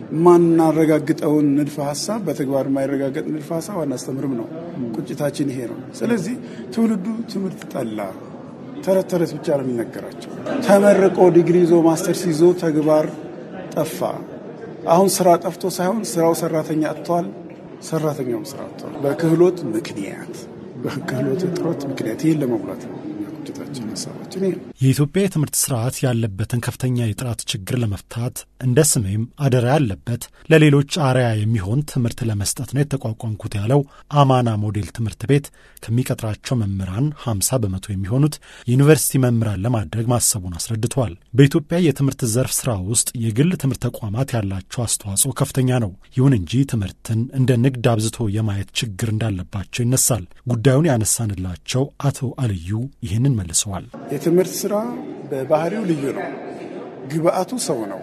ማናረጋግጠውን ንድፈ ሀሳብ በተግባር የማይረጋገጥ ንድፈ ሀሳብ አናስተምርም ነው። ቁጭታችን ይሄ ነው። ስለዚህ ትውልዱ ትምህርት ጠላ። ተረት ተረት ብቻ ነው የሚነገራቸው። ተመርቆ ዲግሪ ይዞ ማስተርስ ይዞ ተግባር ጠፋ። አሁን ስራ ጠፍቶ ሳይሆን ስራው ሰራተኛ አጥቷል፣ ሰራተኛውም ስራ አጥቷል። በክህሎት ምክንያት በክህሎት እጥረት ምክንያት ይህን ለመሙላት ነው ቁጭታችን ሀሳባችን ይሄ ነው። የኢትዮጵያ የትምህርት ስርዓት ያለበትን ከፍተኛ የጥራት ችግር ለመፍታት እንደ ስሜም አደራ ያለበት ለሌሎች አርያ የሚሆን ትምህርት ለመስጠት ነው የተቋቋምኩት ያለው አማና ሞዴል ትምህርት ቤት ከሚቀጥራቸው መምህራን 50 በመቶ የሚሆኑት የዩኒቨርሲቲ መምህራን ለማድረግ ማሰቡን አስረድቷል። በኢትዮጵያ የትምህርት ዘርፍ ስራ ውስጥ የግል ትምህርት ተቋማት ያላቸው አስተዋጽኦ ከፍተኛ ነው። ይሁን እንጂ ትምህርትን እንደ ንግድ አብዝቶ የማየት ችግር እንዳለባቸው ይነሳል። ጉዳዩን ያነሳንላቸው አቶ አልዩ ይህንን መልሰዋል። የትምህርት ስራ በባህሪው ልዩ ነው። ግብአቱ ሰው ነው።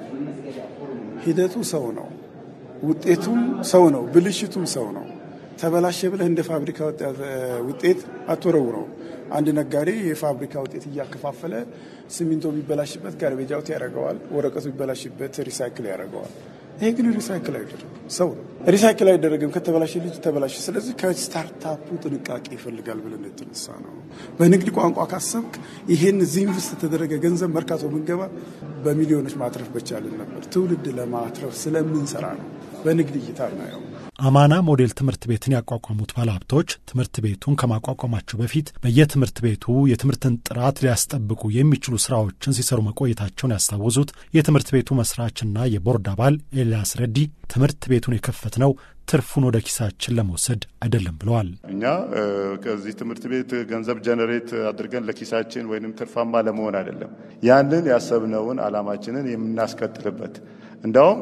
ሂደቱ ሰው ነው። ውጤቱም ሰው ነው። ብልሽቱም ሰው ነው። ተበላሸ ብለህ እንደ ፋብሪካ ውጤት አትወረውረው። አንድ ነጋዴ የፋብሪካ ውጤት እያከፋፈለ ሲሚንቶ ቢበላሽበት ጋርቤጅ አውት ያደርገዋል። ወረቀቱ ቢበላሽበት ሪሳይክል ያደርገዋል። ይሄ ግን ሪሳይክል አይደለም፣ ሰው ነው። ሪሳይክል አይደረግም። ከተበላሸ ልጅ ተበላሸ። ስለዚህ ከስታርታፑ ጥንቃቄ ይፈልጋል ብለን የተነሳ ነው። በንግድ ቋንቋ ካሰብክ ይሄን እዚህ ኢንቨስት የተደረገ ገንዘብ መርካቶ ብንገባ በሚሊዮኖች ማትረፍ በቻልን ነበር። ትውልድ ለማትረፍ ስለምንሰራ ነው። በንግድ እይታ እናየው። አማና ሞዴል ትምህርት ቤትን ያቋቋሙት ባለሀብቶች ትምህርት ቤቱን ከማቋቋማቸው በፊት በየትምህርት ቤቱ የትምህርትን ጥራት ሊያስጠብቁ የሚችሉ ስራዎችን ሲሰሩ መቆየታቸውን ያስታወሱት የትምህርት ቤቱ መስራችና የቦርድ አባል ኤልያስ ረዲ ትምህርት ቤቱን የከፈትነው ትርፉን ወደ ኪሳችን ለመውሰድ አይደለም ብለዋል። እኛ ከዚህ ትምህርት ቤት ገንዘብ ጀነሬት አድርገን ለኪሳችን ወይንም ትርፋማ ለመሆን አይደለም። ያንን ያሰብነውን አላማችንን የምናስቀጥልበት እንዲያውም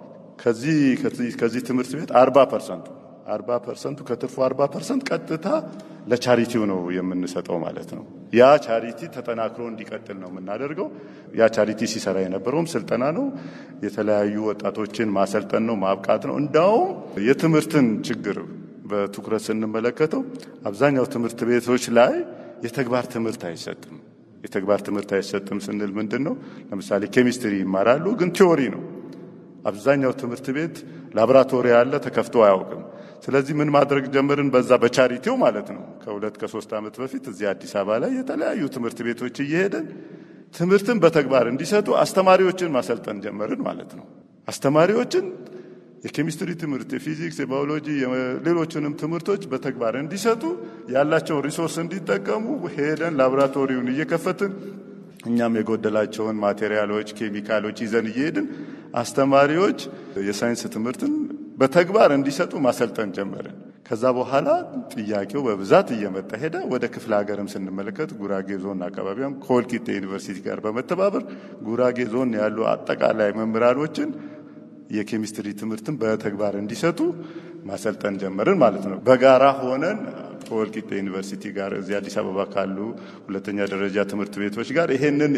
ከዚህ ከዚህ ትምህርት ቤት አርባ ፐርሰንቱ አርባ ፐርሰንቱ ከትርፉ አርባ ፐርሰንት ቀጥታ ለቻሪቲው ነው የምንሰጠው ማለት ነው። ያ ቻሪቲ ተጠናክሮ እንዲቀጥል ነው የምናደርገው። ያ ቻሪቲ ሲሰራ የነበረውም ስልጠና ነው፣ የተለያዩ ወጣቶችን ማሰልጠን ነው፣ ማብቃት ነው። እንዳውም የትምህርትን ችግር በትኩረት ስንመለከተው አብዛኛው ትምህርት ቤቶች ላይ የተግባር ትምህርት አይሰጥም። የተግባር ትምህርት አይሰጥም ስንል ምንድን ነው? ለምሳሌ ኬሚስትሪ ይማራሉ፣ ግን ቲዎሪ ነው። አብዛኛው ትምህርት ቤት ላቦራቶሪ ያለ ተከፍቶ አያውቅም። ስለዚህ ምን ማድረግ ጀመርን? በዛ በቻሪቲው ማለት ነው። ከሁለት ከሶስት ዓመት በፊት እዚህ አዲስ አበባ ላይ የተለያዩ ትምህርት ቤቶች እየሄደን ትምህርትን በተግባር እንዲሰጡ አስተማሪዎችን ማሰልጠን ጀመርን ማለት ነው። አስተማሪዎችን የኬሚስትሪ ትምህርት፣ የፊዚክስ፣ የባዮሎጂ፣ ሌሎችንም ትምህርቶች በተግባር እንዲሰጡ ያላቸውን ሪሶርስ እንዲጠቀሙ ሄደን ላቦራቶሪውን እየከፈትን እኛም የጎደላቸውን ማቴሪያሎች፣ ኬሚካሎች ይዘን እየሄድን አስተማሪዎች የሳይንስ ትምህርትን በተግባር እንዲሰጡ ማሰልጠን ጀመርን። ከዛ በኋላ ጥያቄው በብዛት እየመጣ ሄደ። ወደ ክፍለ ሀገርም ስንመለከት ጉራጌ ዞን አካባቢም ከወልቂጤ ዩኒቨርሲቲ ጋር በመተባበር ጉራጌ ዞን ያሉ አጠቃላይ መምህራኖችን የኬሚስትሪ ትምህርትን በተግባር እንዲሰጡ ማሰልጠን ጀመርን ማለት ነው። በጋራ ሆነን ከወልቂጤ ዩኒቨርሲቲ ጋር እዚህ አዲስ አበባ ካሉ ሁለተኛ ደረጃ ትምህርት ቤቶች ጋር ይሄንን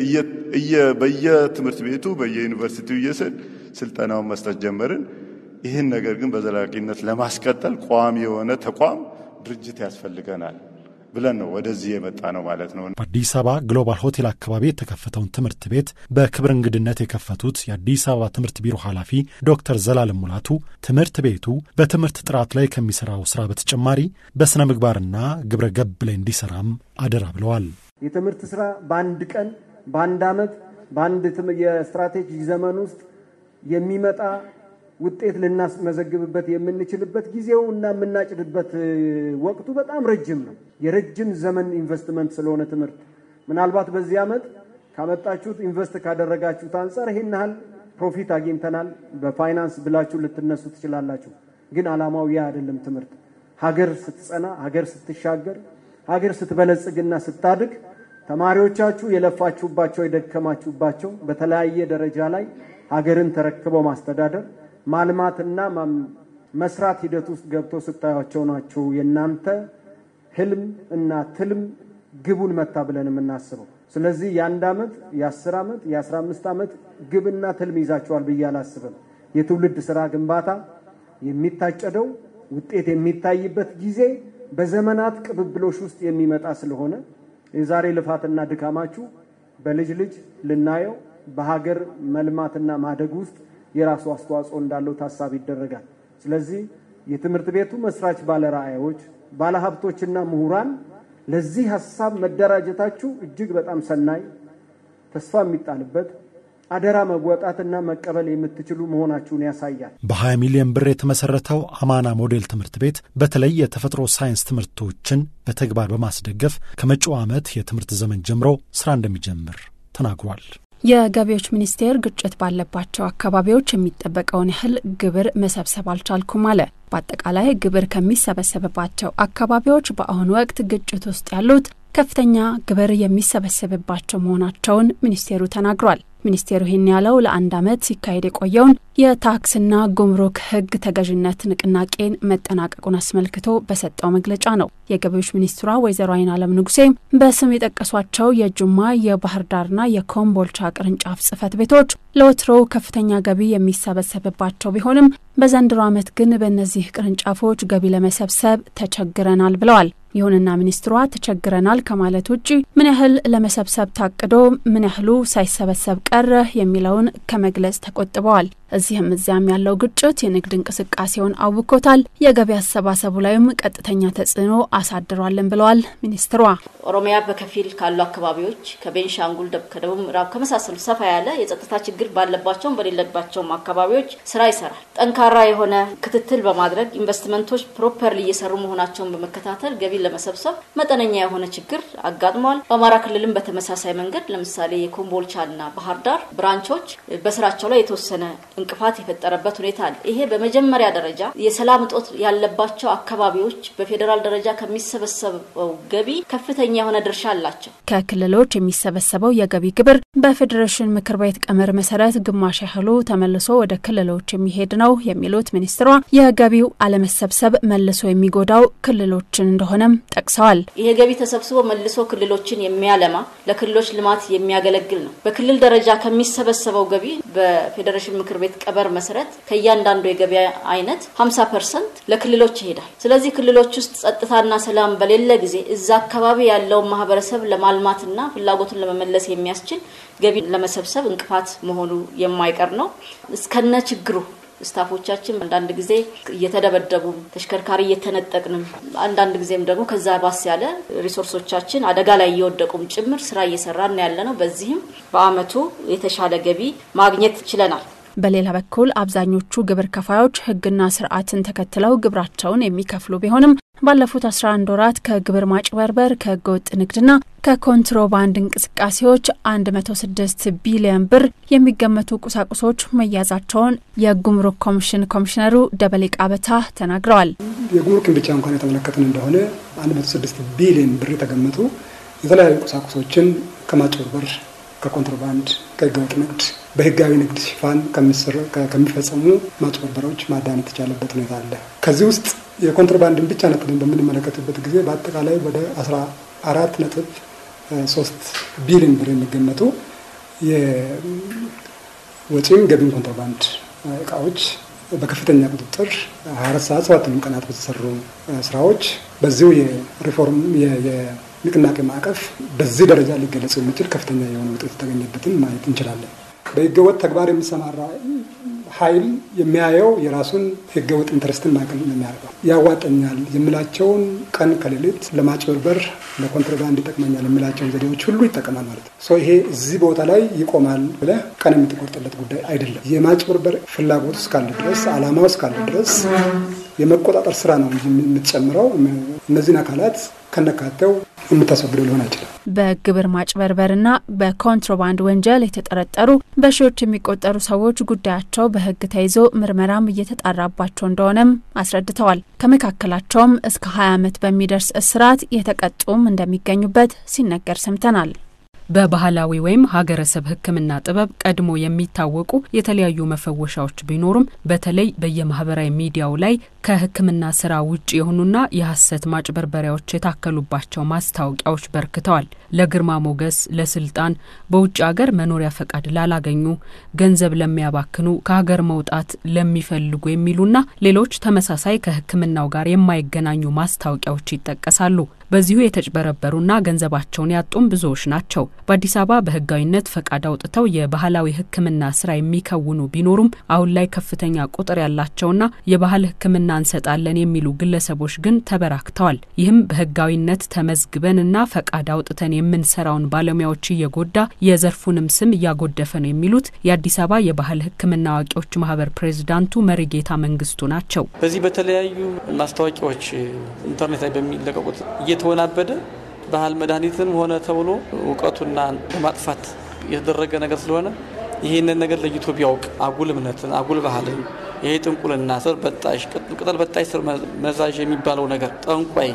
በየትምህርት ቤቱ በየዩኒቨርሲቲው እየስል ስልጠናውን መስጠት ጀመርን። ይህን ነገር ግን በዘላቂነት ለማስቀጠል ቋሚ የሆነ ተቋም ድርጅት ያስፈልገናል ብለን ነው ወደዚህ የመጣ ነው ማለት ነው። በአዲስ አበባ ግሎባል ሆቴል አካባቢ የተከፈተውን ትምህርት ቤት በክብር እንግድነት የከፈቱት የአዲስ አበባ ትምህርት ቢሮ ኃላፊ ዶክተር ዘላለም ሙላቱ ትምህርት ቤቱ በትምህርት ጥራት ላይ ከሚሰራው ስራ በተጨማሪ በስነ ምግባርና ግብረ ገብ ላይ እንዲሰራም አደራ ብለዋል። የትምህርት ስራ በአንድ ቀን፣ በአንድ ዓመት፣ በአንድ የስትራቴጂ ዘመን ውስጥ የሚመጣ ውጤት ልናስመዘግብበት የምንችልበት ጊዜው እና የምናጭድበት ወቅቱ በጣም ረጅም ነው። የረጅም ዘመን ኢንቨስትመንት ስለሆነ ትምህርት ምናልባት በዚህ ዓመት ካመጣችሁት ኢንቨስት ካደረጋችሁት አንጻር ይሄን ያህል ፕሮፊት አግኝተናል በፋይናንስ ብላችሁ ልትነሱ ትችላላችሁ። ግን ዓላማው ያ አይደለም። ትምህርት ሀገር ስትጸና፣ ሀገር ስትሻገር፣ ሀገር ስትበለጽግና ስታድግ ተማሪዎቻችሁ የለፋችሁባቸው የደከማችሁባቸው በተለያየ ደረጃ ላይ ሀገርን ተረክበው ማስተዳደር ማልማትና መስራት ሂደት ውስጥ ገብቶ ስታያቸው ናቸው የእናንተ ህልም እና ትልም ግቡን መታ ብለን የምናስበው። ስለዚህ የአንድ ዓመት የአስር ዓመት የአስራ አምስት ዓመት ግብና ትልም ይዛቸዋል ብዬ አላስብም። የትውልድ ስራ ግንባታ የሚታጨደው ውጤት የሚታይበት ጊዜ በዘመናት ቅብብሎሽ ውስጥ የሚመጣ ስለሆነ የዛሬ ልፋትና ድካማችሁ በልጅ ልጅ ልናየው በሀገር መልማትና ማደግ ውስጥ የራሱ አስተዋጽኦ እንዳለው ታሳቢ ይደረጋል። ስለዚህ የትምህርት ቤቱ መስራች ባለራዕዮች፣ ባለሀብቶችና ምሁራን ለዚህ ሀሳብ መደራጀታችሁ እጅግ በጣም ሰናይ፣ ተስፋ የሚጣልበት አደራ መወጣትና መቀበል የምትችሉ መሆናችሁን ያሳያል። በ20 ሚሊዮን ብር የተመሰረተው አማና ሞዴል ትምህርት ቤት በተለይ የተፈጥሮ ሳይንስ ትምህርቶችን በተግባር በማስደገፍ ከመጪው ዓመት የትምህርት ዘመን ጀምሮ ስራ እንደሚጀምር ተናግሯል። የገቢዎች ሚኒስቴር ግጭት ባለባቸው አካባቢዎች የሚጠበቀውን ያህል ግብር መሰብሰብ አልቻልኩም አለ። በአጠቃላይ ግብር ከሚሰበሰብባቸው አካባቢዎች በአሁኑ ወቅት ግጭት ውስጥ ያሉት ከፍተኛ ግብር የሚሰበሰብባቸው መሆናቸውን ሚኒስቴሩ ተናግሯል። ሚኒስቴሩ ይህን ያለው ለአንድ ዓመት ሲካሄድ የቆየውን የታክስና ጉምሩክ ሕግ ተገዥነት ንቅናቄን መጠናቀቁን አስመልክቶ በሰጠው መግለጫ ነው። የገቢዎች ሚኒስትሯ ወይዘሮ አይን አለም ንጉሴም በስም የጠቀሷቸው የጅማ የባህር ዳርና የኮምቦልቻ ቅርንጫፍ ጽህፈት ቤቶች ለወትሮው ከፍተኛ ገቢ የሚሰበሰብባቸው ቢሆንም በዘንድሮ ዓመት ግን በእነዚህ ቅርንጫፎች ገቢ ለመሰብሰብ ተቸግረናል ብለዋል። ይሁንና ሚኒስትሯ ተቸግረናል ከማለት ውጪ ምን ያህል ለመሰብሰብ ታቅዶ ምን ያህሉ ሳይሰበሰብ ቀረ የሚለውን ከመግለጽ ተቆጥበዋል። እዚህም እዚያም ያለው ግጭት የንግድ እንቅስቃሴውን አውኮታል፣ የገቢ አሰባሰቡ ላይም ቀጥተኛ ተጽዕኖ አሳድሯልን ብለዋል ሚኒስትሯ። ኦሮሚያ በከፊል ካሉ አካባቢዎች ከቤንሻንጉል፣ ከደቡብ ምዕራብ ከመሳሰሉ ሰፋ ያለ የጸጥታ ችግር ባለባቸውም በሌለባቸውም አካባቢዎች ስራ ይሰራል። ጠንካራ የሆነ ክትትል በማድረግ ኢንቨስትመንቶች ፕሮፐርሊ እየሰሩ መሆናቸውን በመከታተል ገቢ ለመሰብሰብ መጠነኛ የሆነ ችግር አጋጥሟል። በአማራ ክልልም በተመሳሳይ መንገድ ለምሳሌ የኮምቦልቻና ባህር ዳር ብራንቾች በስራቸው ላይ የተወሰነ እንቅፋት የፈጠረበት ሁኔታ አለ። ይሄ በመጀመሪያ ደረጃ የሰላም እጦት ያለባቸው አካባቢዎች በፌዴራል ደረጃ ከሚሰበሰበው ገቢ ከፍተኛ የሆነ ድርሻ አላቸው። ከክልሎች የሚሰበሰበው የገቢ ግብር በፌዴሬሽን ምክር ቤት ቀመር መሰረት ግማሽ ያህሉ ተመልሶ ወደ ክልሎች የሚሄድ ነው የሚሉት ሚኒስትሯ የገቢው አለመሰብሰብ መልሶ የሚጎዳው ክልሎችን እንደሆነም ጠቅሰዋል። ይሄ ገቢ ተሰብስቦ መልሶ ክልሎችን የሚያለማ ለክልሎች ልማት የሚያገለግል ነው። በክልል ደረጃ ከሚሰበሰበው ገቢ በፌዴሬሽን ምክር ቤት ቀበር መሰረት ከእያንዳንዱ የገበያ አይነት 50 ፐርሰንት ለክልሎች ይሄዳል። ስለዚህ ክልሎች ውስጥ ጸጥታና ሰላም በሌለ ጊዜ እዛ አካባቢ ያለውን ማህበረሰብ ለማልማትና ፍላጎቱን ለመመለስ የሚያስችል ገቢ ለመሰብሰብ እንቅፋት መሆኑ የማይቀር ነው። እስከነ ችግሩ ስታፎቻችን አንዳንድ ጊዜ እየተደበደቡ ተሽከርካሪ እየተነጠቅንም አንዳንድ ጊዜም ደግሞ ከዛ ባስ ያለ ሪሶርሶቻችን አደጋ ላይ እየወደቁም ጭምር ስራ እየሰራን ያለ ነው። በዚህም በአመቱ የተሻለ ገቢ ማግኘት ችለናል። በሌላ በኩል አብዛኞቹ ግብር ከፋዮች ሕግና ስርዓትን ተከትለው ግብራቸውን የሚከፍሉ ቢሆንም ባለፉት 11 ወራት ከግብር ማጭበርበር፣ ከህገወጥ ንግድና ከኮንትሮባንድ እንቅስቃሴዎች 106 ቢሊዮን ብር የሚገመቱ ቁሳቁሶች መያዛቸውን የጉምሩክ ኮሚሽን ኮሚሽነሩ ደበሌ ቃበታ ተናግረዋል። የጉምሩክን ብቻ እንኳን የተመለከትን እንደሆነ 106 ቢሊዮን ብር የተገመቱ የተለያዩ ቁሳቁሶችን ከማጭበርበር፣ ከኮንትሮባንድ፣ ከህገወጥ ንግድ በህጋዊ ንግድ ሽፋን ከሚፈጸሙ ማጭበርበሮች ማዳን የተቻለበት ሁኔታ አለ። ከዚህ ውስጥ የኮንትሮባንድን ብቻ ነጥለን በምንመለከትበት ጊዜ በአጠቃላይ ወደ አስራ አራት ነጥብ ሶስት ቢሊዮን ብር የሚገመቱ የወጪም ገቢም ኮንትሮባንድ እቃዎች በከፍተኛ ቁጥጥር 24 ሰዓት ሰባቱንም ቀናት በተሰሩ ስራዎች በዚሁ የሪፎርም የንቅናቄ ማዕቀፍ በዚህ ደረጃ ሊገለጽ የሚችል ከፍተኛ የሆነ ውጤት የተገኘበትን ማየት እንችላለን። በህገወጥ ተግባር የሚሰማራ ኃይል የሚያየው የራሱን ህገወጥ ኢንተረስትን ማዕከል ነው የሚያደርገው። ያዋጠኛል የሚላቸውን ቀን ከሌሊት ለማጭበርበር ለኮንትሮባንድ ይጠቅመኛል የሚላቸውን ዘዴዎች ሁሉ ይጠቀማል ማለት ነው። ይሄ እዚህ ቦታ ላይ ይቆማል ብለህ ቀን የምትቆርጥለት ጉዳይ አይደለም። የማጭበርበር ፍላጎት እስካለ ድረስ፣ አላማው እስካለ ድረስ የመቆጣጠር ስራ ነው እንጂ የምትጨምረው እነዚህን አካላት ከነካተው የምታስወግደው ሊሆን አይችልም። በግብር ማጭበርበርና በኮንትሮባንድ ወንጀል የተጠረጠሩ በሺዎች የሚቆጠሩ ሰዎች ጉዳያቸው በህግ ተይዞ ምርመራም እየተጣራባቸው እንደሆነም አስረድተዋል። ከመካከላቸውም እስከ 20 ዓመት በሚደርስ እስራት የተቀጡም እንደሚገኙበት ሲነገር ሰምተናል። በባህላዊ ወይም ሀገረሰብ ሕክምና ጥበብ ቀድሞ የሚታወቁ የተለያዩ መፈወሻዎች ቢኖሩም በተለይ በየማህበራዊ ሚዲያው ላይ ከሕክምና ስራ ውጭ የሆኑና የሐሰት ማጭበርበሪያዎች የታከሉባቸው ማስታወቂያዎች በርክተዋል። ለግርማ ሞገስ፣ ለስልጣን፣ በውጭ ሀገር መኖሪያ ፈቃድ ላላገኙ፣ ገንዘብ ለሚያባክኑ፣ ከሀገር መውጣት ለሚፈልጉ የሚሉና ሌሎች ተመሳሳይ ከሕክምናው ጋር የማይገናኙ ማስታወቂያዎች ይጠቀሳሉ። በዚሁ የተጭበረበሩና ገንዘባቸውን ያጡም ብዙዎች ናቸው። በአዲስ አበባ በህጋዊነት ፈቃድ አውጥተው የባህላዊ ሕክምና ስራ የሚከውኑ ቢኖሩም አሁን ላይ ከፍተኛ ቁጥር ያላቸውና የባህል ሕክምና እንሰጣለን የሚሉ ግለሰቦች ግን ተበራክተዋል። ይህም በህጋዊነት ተመዝግበንና ፈቃድ አውጥተን የምንሰራውን ባለሙያዎች እየጎዳ የዘርፉንም ስም እያጎደፈ ነው የሚሉት የአዲስ አበባ የባህል ሕክምና አዋቂዎች ማህበር ፕሬዚዳንቱ መሪጌታ መንግስቱ ናቸው። በዚህ በተለያዩ ማስታወቂያዎች ኢንተርኔት ላይ በሚለቀቁት እየተወናበደ ባህል መድኃኒትም ሆነ ተብሎ እውቀቱና ለማጥፋት የተደረገ ነገር ስለሆነ ይህንን ነገር ለይቶ ቢያውቅ አጉል እምነትን፣ አጉል ባህልን፣ ይሄ ጥንቁልና፣ ስር በጣሽ፣ ቅጠል በጣሽ፣ ስር መዛዥ የሚባለው ነገር ጠንቋይ፣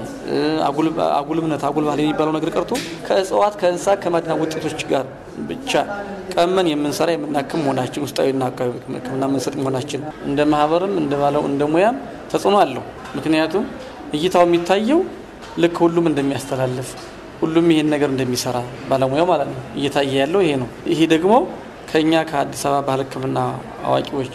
አጉል እምነት፣ አጉል ባህል የሚባለው ነገር ቀርቶ ከእጽዋት ከእንስሳት ከማድና ውጤቶች ጋር ብቻ ቀመን የምንሰራ የምናክም መሆናችን ውስጣዊና አካባቢ ሕክምና የምንሰጥ መሆናችን እንደ ማህበርም እንደ ባለው እንደ ሙያም ተጽዕኖ አለው። ምክንያቱም እይታው የሚታየው ልክ ሁሉም እንደሚያስተላልፍ ሁሉም ይሄን ነገር እንደሚሰራ ባለሙያው ማለት ነው እየታየ ያለው ይሄ ነው። ይሄ ደግሞ ከኛ ከአዲስ አበባ ባህል ሕክምና አዋቂዎች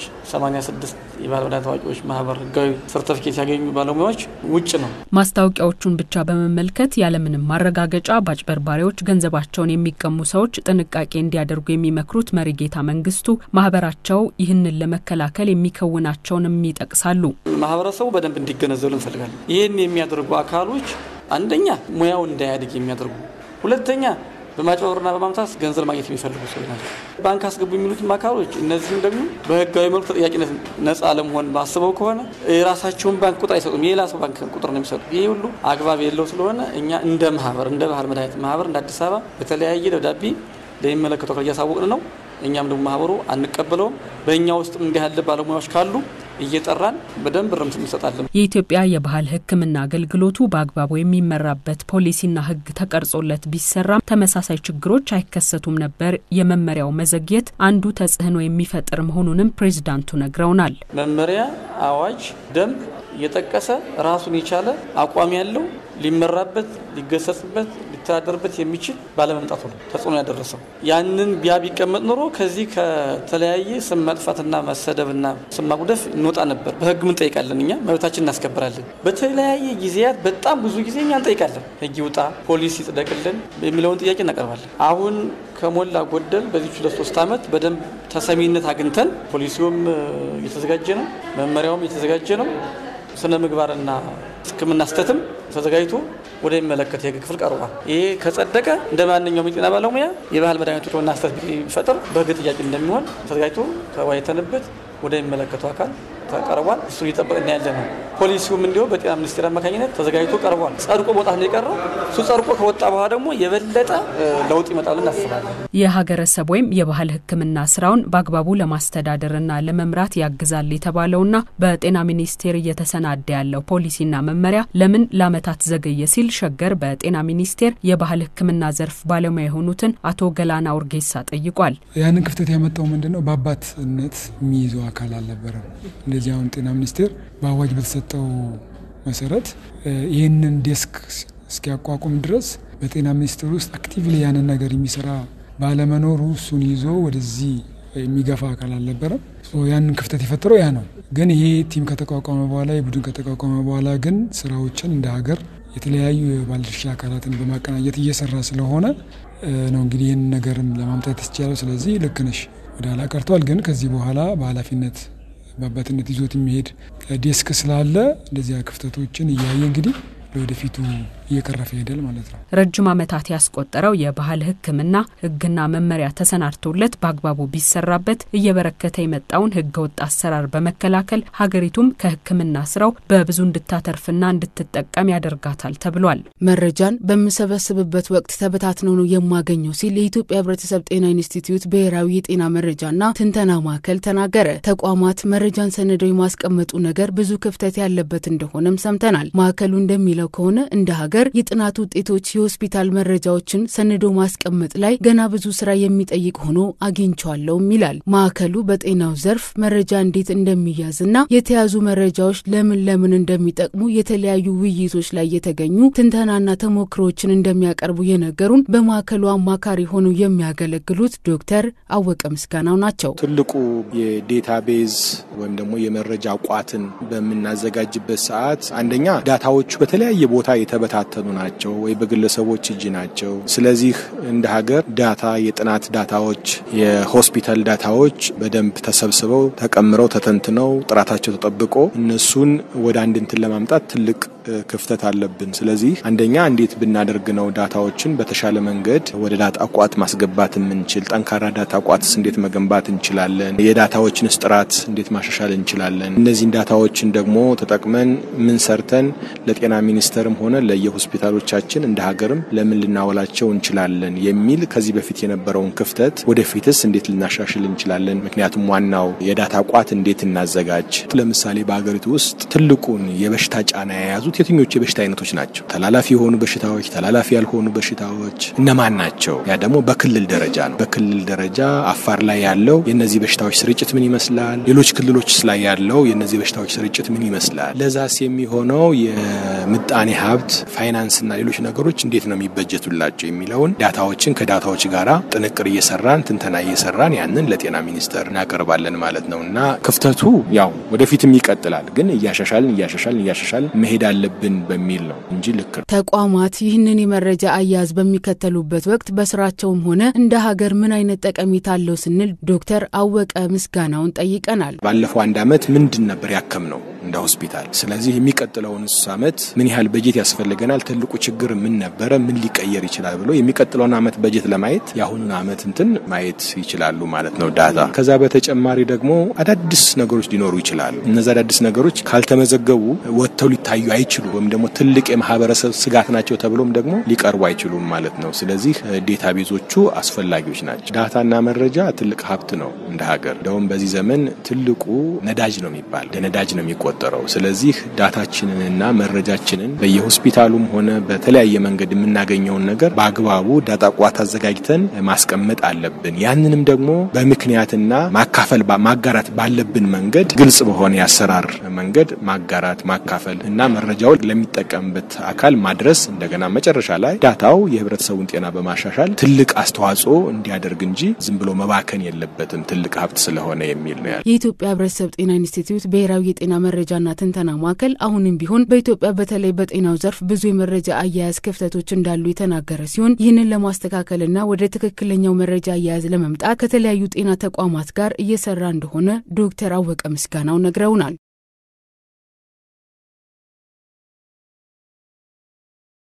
86 የባህል መድኃኒት አዋቂዎች ማህበር ህጋዊ ሰርተፊኬት ያገኙ ባለሙያዎች ውጭ ነው። ማስታወቂያዎቹን ብቻ በመመልከት ያለምንም ማረጋገጫ በአጭበርባሪዎች ገንዘባቸውን የሚቀሙ ሰዎች ጥንቃቄ እንዲያደርጉ የሚመክሩት መሪጌታ መንግስቱ ማህበራቸው ይህንን ለመከላከል የሚከውናቸውንም ይጠቅሳሉ። ማህበረሰቡ በደንብ እንዲገነዘቡ እንፈልጋለን። ይህን የሚያደርጉ አካሎች አንደኛ ሙያው እንዳያድግ የሚያደርጉ ሁለተኛ በማጭበርበርና በማምታት ገንዘብ ማግኘት የሚፈልጉ ሰዎች ናቸው። ባንክ አስገቡ የሚሉትም አካሎች እነዚህም ደግሞ በህጋዊ መልኩ ተጠያቂነት ነጻ ለመሆን ባስበው ከሆነ የራሳቸውን ባንክ ቁጥር አይሰጡም፣ የሌላ ሰው ባንክ ቁጥር ነው የሚሰጡ። ይህ ሁሉ አግባብ የለው ስለሆነ እኛ እንደ ማህበር እንደ ባህል መድኃኒት ማህበር እንደ አዲስ አበባ በተለያየ ደብዳቤ ለሚመለከተው አካል እያሳወቅን ነው። እኛም ደግሞ ማህበሩ አንቀበለውም። በእኛ ውስጥም እንዲህ ያለ ባለሙያዎች ካሉ እየጠራን በደንብ ርምት እንሰጣለን። የኢትዮጵያ የባህል ሕክምና አገልግሎቱ በአግባቡ የሚመራበት ፖሊሲና ሕግ ተቀርጾለት ቢሰራም ተመሳሳይ ችግሮች አይከሰቱም ነበር። የመመሪያው መዘግየት አንዱ ተጽዕኖ የሚፈጥር መሆኑንም ፕሬዚዳንቱ ነግረውናል። መመሪያ፣ አዋጅ፣ ደንብ የጠቀሰ ራሱን የቻለ አቋም ያለው ሊመራበት፣ ሊገሰጽበት፣ ሊተዳደርበት የሚችል ባለመምጣቱ ነው ተጽዕኖ ያደረሰው። ያንን ቢያ ቢቀመጥ ኖሮ ከዚህ ከተለያየ ስም መጥፋትና መሰደብና ስም ማጉደፍ እንወጣ ነበር። በህግ ምን እንጠይቃለን? እኛ መብታችን እናስከብራለን። በተለያየ ጊዜያት በጣም ብዙ ጊዜ እኛ እንጠይቃለን። ህግ ይውጣ፣ ፖሊስ ይጽደቅልን የሚለውን ጥያቄ እናቀርባለን። አሁን ከሞላ ጎደል በዚህ ሁለት ሶስት ዓመት በደንብ ተሰሚነት አግኝተን ፖሊሲውም እየተዘጋጀ ነው፣ መመሪያውም እየተዘጋጀ ነው። ስነ ምግባርና ሕክምና ስተትም ተዘጋጅቶ ወደሚመለከት የህግ ክፍል ቀርቧል። ይሄ ከጸደቀ እንደ ማንኛውም የጤና ባለሙያ የባህል መድኃኒቶች ሕክምና ስተት ቢፈጥር በህግ ጥያቄ እንደሚሆን ተዘጋጅቶ ተወያይተንበት ወደሚመለከተው አካል ተቀርቧል። እሱ እየጠበቅን ያለ ነው። ፖሊሲውም እንዲሁ በጤና ሚኒስቴር አማካኝነት ተዘጋጅቶ ቀርቧል። ጸድቆ መውጣት ነው የቀረው። እሱ ጸድቆ ከወጣ በኋላ ደግሞ የበለጠ ለውጥ ይመጣል እናስባለን። የሀገረሰብ ወይም የባህል ሕክምና ስራውን በአግባቡ ለማስተዳደርና ለመምራት ያግዛል የተባለውና በጤና ሚኒስቴር እየተሰናዳ ያለው ፖሊሲና መመሪያ ለምን ለዓመታት ዘገየ ሲል ሸገር በጤና ሚኒስቴር የባህል ሕክምና ዘርፍ ባለሙያ የሆኑትን አቶ ገላና ኡርጌሳ ጠይቋል። ያንን ክፍተት ያመጣው ምንድን ነው? በአባትነት የሚይዘው አካል አልነበረም። እንደዚህ አሁን ጤና ሚኒስቴር በአዋጅ በተሰጠው መሰረት ይህንን ዴስክ እስኪያቋቁም ድረስ በጤና ሚኒስቴር ውስጥ አክቲቭሊ ያንን ነገር የሚሰራ ባለመኖሩ እሱን ይዞ ወደዚህ የሚገፋ አካል አልነበረም። ያንን ክፍተት የፈጠረው ያ ነው። ግን ይሄ ቲም ከተቋቋመ በኋላ የቡድን ከተቋቋመ በኋላ ግን ስራዎችን እንደ ሀገር የተለያዩ የባለድርሻ አካላትን በማቀናጀት እየሰራ ስለሆነ ነው እንግዲህ ይህን ነገርም ለማምጣት ይቻላል። ስለዚህ ልክ ነሽ፣ ወደ ኋላ ቀርቷል። ግን ከዚህ በኋላ በኃላፊነት በአባትነት ይዞት የሚሄድ ዴስክ ስላለ እንደዚያ ክፍተቶችን እያየ እንግዲህ ለወደፊቱ እየቀረፈ ይሄዳል ማለት ነው። ረጅም ዓመታት ያስቆጠረው የባህል ሕክምና ሕግና መመሪያ ተሰናድቶለት በአግባቡ ቢሰራበት እየበረከተ የመጣውን ሕገ ወጥ አሰራር በመከላከል ሀገሪቱም ከሕክምና ስራው በብዙ እንድታተርፍና እንድትጠቀም ያደርጋታል ተብሏል። መረጃን በምሰበስብበት ወቅት ተበታትነው ነው የማገኘው ሲል የኢትዮጵያ ሕብረተሰብ ጤና ኢንስቲትዩት ብሔራዊ የጤና መረጃና ትንተና ማዕከል ተናገረ። ተቋማት መረጃን ሰንደው የማስቀመጡ ነገር ብዙ ክፍተት ያለበት እንደሆነም ሰምተናል። ማዕከሉ እንደሚለው ከሆነ እንደ ሀገር የጥናት ውጤቶች የሆስፒታል መረጃዎችን ሰንዶ ማስቀመጥ ላይ ገና ብዙ ስራ የሚጠይቅ ሆኖ አግኝቸዋለሁም ይላል። ማዕከሉ በጤናው ዘርፍ መረጃ እንዴት እንደሚያዝና የተያዙ መረጃዎች ለምን ለምን እንደሚጠቅሙ የተለያዩ ውይይቶች ላይ የተገኙ ትንተናና ተሞክሮዎችን እንደሚያቀርቡ የነገሩን በማዕከሉ አማካሪ ሆነው የሚያገለግሉት ዶክተር አወቀ ምስጋናው ናቸው። ትልቁ የዴታቤዝ ወይም ደግሞ የመረጃ ቋትን በምናዘጋጅበት ሰዓት አንደኛ ዳታዎቹ በተለያየ ቦታ የተበታተኑ ናቸው ወይ በግለሰቦች እጅ ናቸው። ስለዚህ እንደ ሀገር ዳታ የጥናት ዳታዎች፣ የሆስፒታል ዳታዎች በደንብ ተሰብስበው ተቀምረው ተተንትነው ጥራታቸው ተጠብቆ እነሱን ወደ አንድ እንትን ለማምጣት ትልቅ ክፍተት አለብን። ስለዚህ አንደኛ እንዴት ብናደርግ ነው ዳታዎችን በተሻለ መንገድ ወደ ዳታ ቋት ማስገባት የምንችል? ጠንካራ ዳታ ቋትስ እንዴት መገንባት እንችላለን? የዳታዎችንስ ጥራት እንዴት ማሻሻል እንችላለን? እነዚህን ዳታዎችን ደግሞ ተጠቅመን ምን ሰርተን ለጤና ሚኒስቴርም ሆነ ለየሆስፒታሎቻችን እንደ ሀገርም ለምን ልናወላቸው እንችላለን የሚል ከዚህ በፊት የነበረውን ክፍተት ወደፊትስ እንዴት ልናሻሽል እንችላለን? ምክንያቱም ዋናው የዳታ ቋት እንዴት እናዘጋጅ። ለምሳሌ በሀገሪቱ ውስጥ ትልቁን የበሽታ ጫና የያዙት የትኞቹ የበሽታ አይነቶች ናቸው? ተላላፊ የሆኑ በሽታዎች፣ ተላላፊ ያልሆኑ በሽታዎች እነማን ናቸው? ያ ደግሞ በክልል ደረጃ ነው። በክልል ደረጃ አፋር ላይ ያለው የእነዚህ በሽታዎች ስርጭት ምን ይመስላል? ሌሎች ክልሎች ላይ ያለው የእነዚህ በሽታዎች ስርጭት ምን ይመስላል? ለዛስ የሚሆነው የምጣኔ ሀብት ፋይናንስና ሌሎች ነገሮች እንዴት ነው የሚበጀቱላቸው የሚለውን ዳታዎችን ከዳታዎች ጋራ ጥንቅር እየሰራን ትንተና እየሰራን ያንን ለጤና ሚኒስቴር እናቀርባለን ማለት ነው እና ክፍተቱ ያው ወደፊትም ይቀጥላል፣ ግን እያሻሻልን እያሻሻልን እያሻሻልን መሄድ አለብን በሚል ነው እንጂ ልክ ነው። ተቋማት ይህንን የመረጃ አያያዝ በሚከተሉበት ወቅት በስራቸውም ሆነ እንደ ሀገር ምን አይነት ጠቀሜታ አለው ስንል ዶክተር አወቀ ምስጋናውን ጠይቀናል። ባለፈው አንድ አመት ምንድን ነበር ያከም ነው እንደ ሆስፒታል። ስለዚህ የሚቀጥለውን አመት ምን ያህል በጀት ያስፈልገናል፣ ትልቁ ችግር ምን ነበረ፣ ምን ሊቀየር ይችላል ብሎ የሚቀጥለውን አመት በጀት ለማየት የአሁኑን አመት እንትን ማየት ይችላሉ ማለት ነው ዳታ። ከዛ በተጨማሪ ደግሞ አዳዲስ ነገሮች ሊኖሩ ይችላሉ። እነዚ አዳዲስ ነገሮች ካልተመዘገቡ ወጥተው ሊታዩ አይችሉም፣ ወይም ደግሞ ትልቅ የማህበረሰብ ስጋት ናቸው ተብሎም ደግሞ ሊቀርቡ አይችሉም ማለት ነው። ስለዚህ ዴታ ቤዞቹ አስፈላጊዎች ናቸው። ዳታና መረጃ ትልቅ ሀብት ነው እንደ ሀገር። እንደውም በዚህ ዘመን ትልቁ ነዳጅ ነው የሚባል ነዳጅ ነው የሚቆጠረው። ስለዚህ ዳታችንንና መረጃችንን በየሆስፒታሉም ሆነ በተለያየ መንገድ የምናገኘውን ነገር በአግባቡ ዳታ ቋት አዘጋጅተን ማስቀመጥ አለብን። ያንንም ደግሞ በምክንያትና ማካፈል ማጋራት ባለብን መንገድ ግልጽ በሆነ የአሰራር መንገድ ማጋራት ማካፈል እና መረጃውን ለሚጠቀምበት አካል ማድረስ እንደገና መጨረሻ ላይ ዳታው የህብረተሰቡን ጤና በማሻሻል ትልቅ አስተዋጽኦ እንዲያደርግ እንጂ ዝም ብሎ መባከን የለበትም ትልቅ ሀብት ስለሆነ የሚል ነው ያለ የኢትዮጵያ ህብረተሰብ ጤና ኢንስቲትዩት ብሔራዊ የጤና መረጃና ትንተና ማዕከል አሁንም ቢሆን በኢትዮጵያ በተለይ በጤናው ዘርፍ ብዙ የመረጃ አያያዝ ክፍተቶች እንዳሉ የተናገረ ሲሆን ይህንን ለማስተካከልና ወደ ትክክለኛው መረጃ አያያዝ ለመምጣት ከተለያዩ ጤና ተቋማት ጋር እየሰራ እንደሆነ ዶክተር አወቀ ምስጋናው ነግረውናል።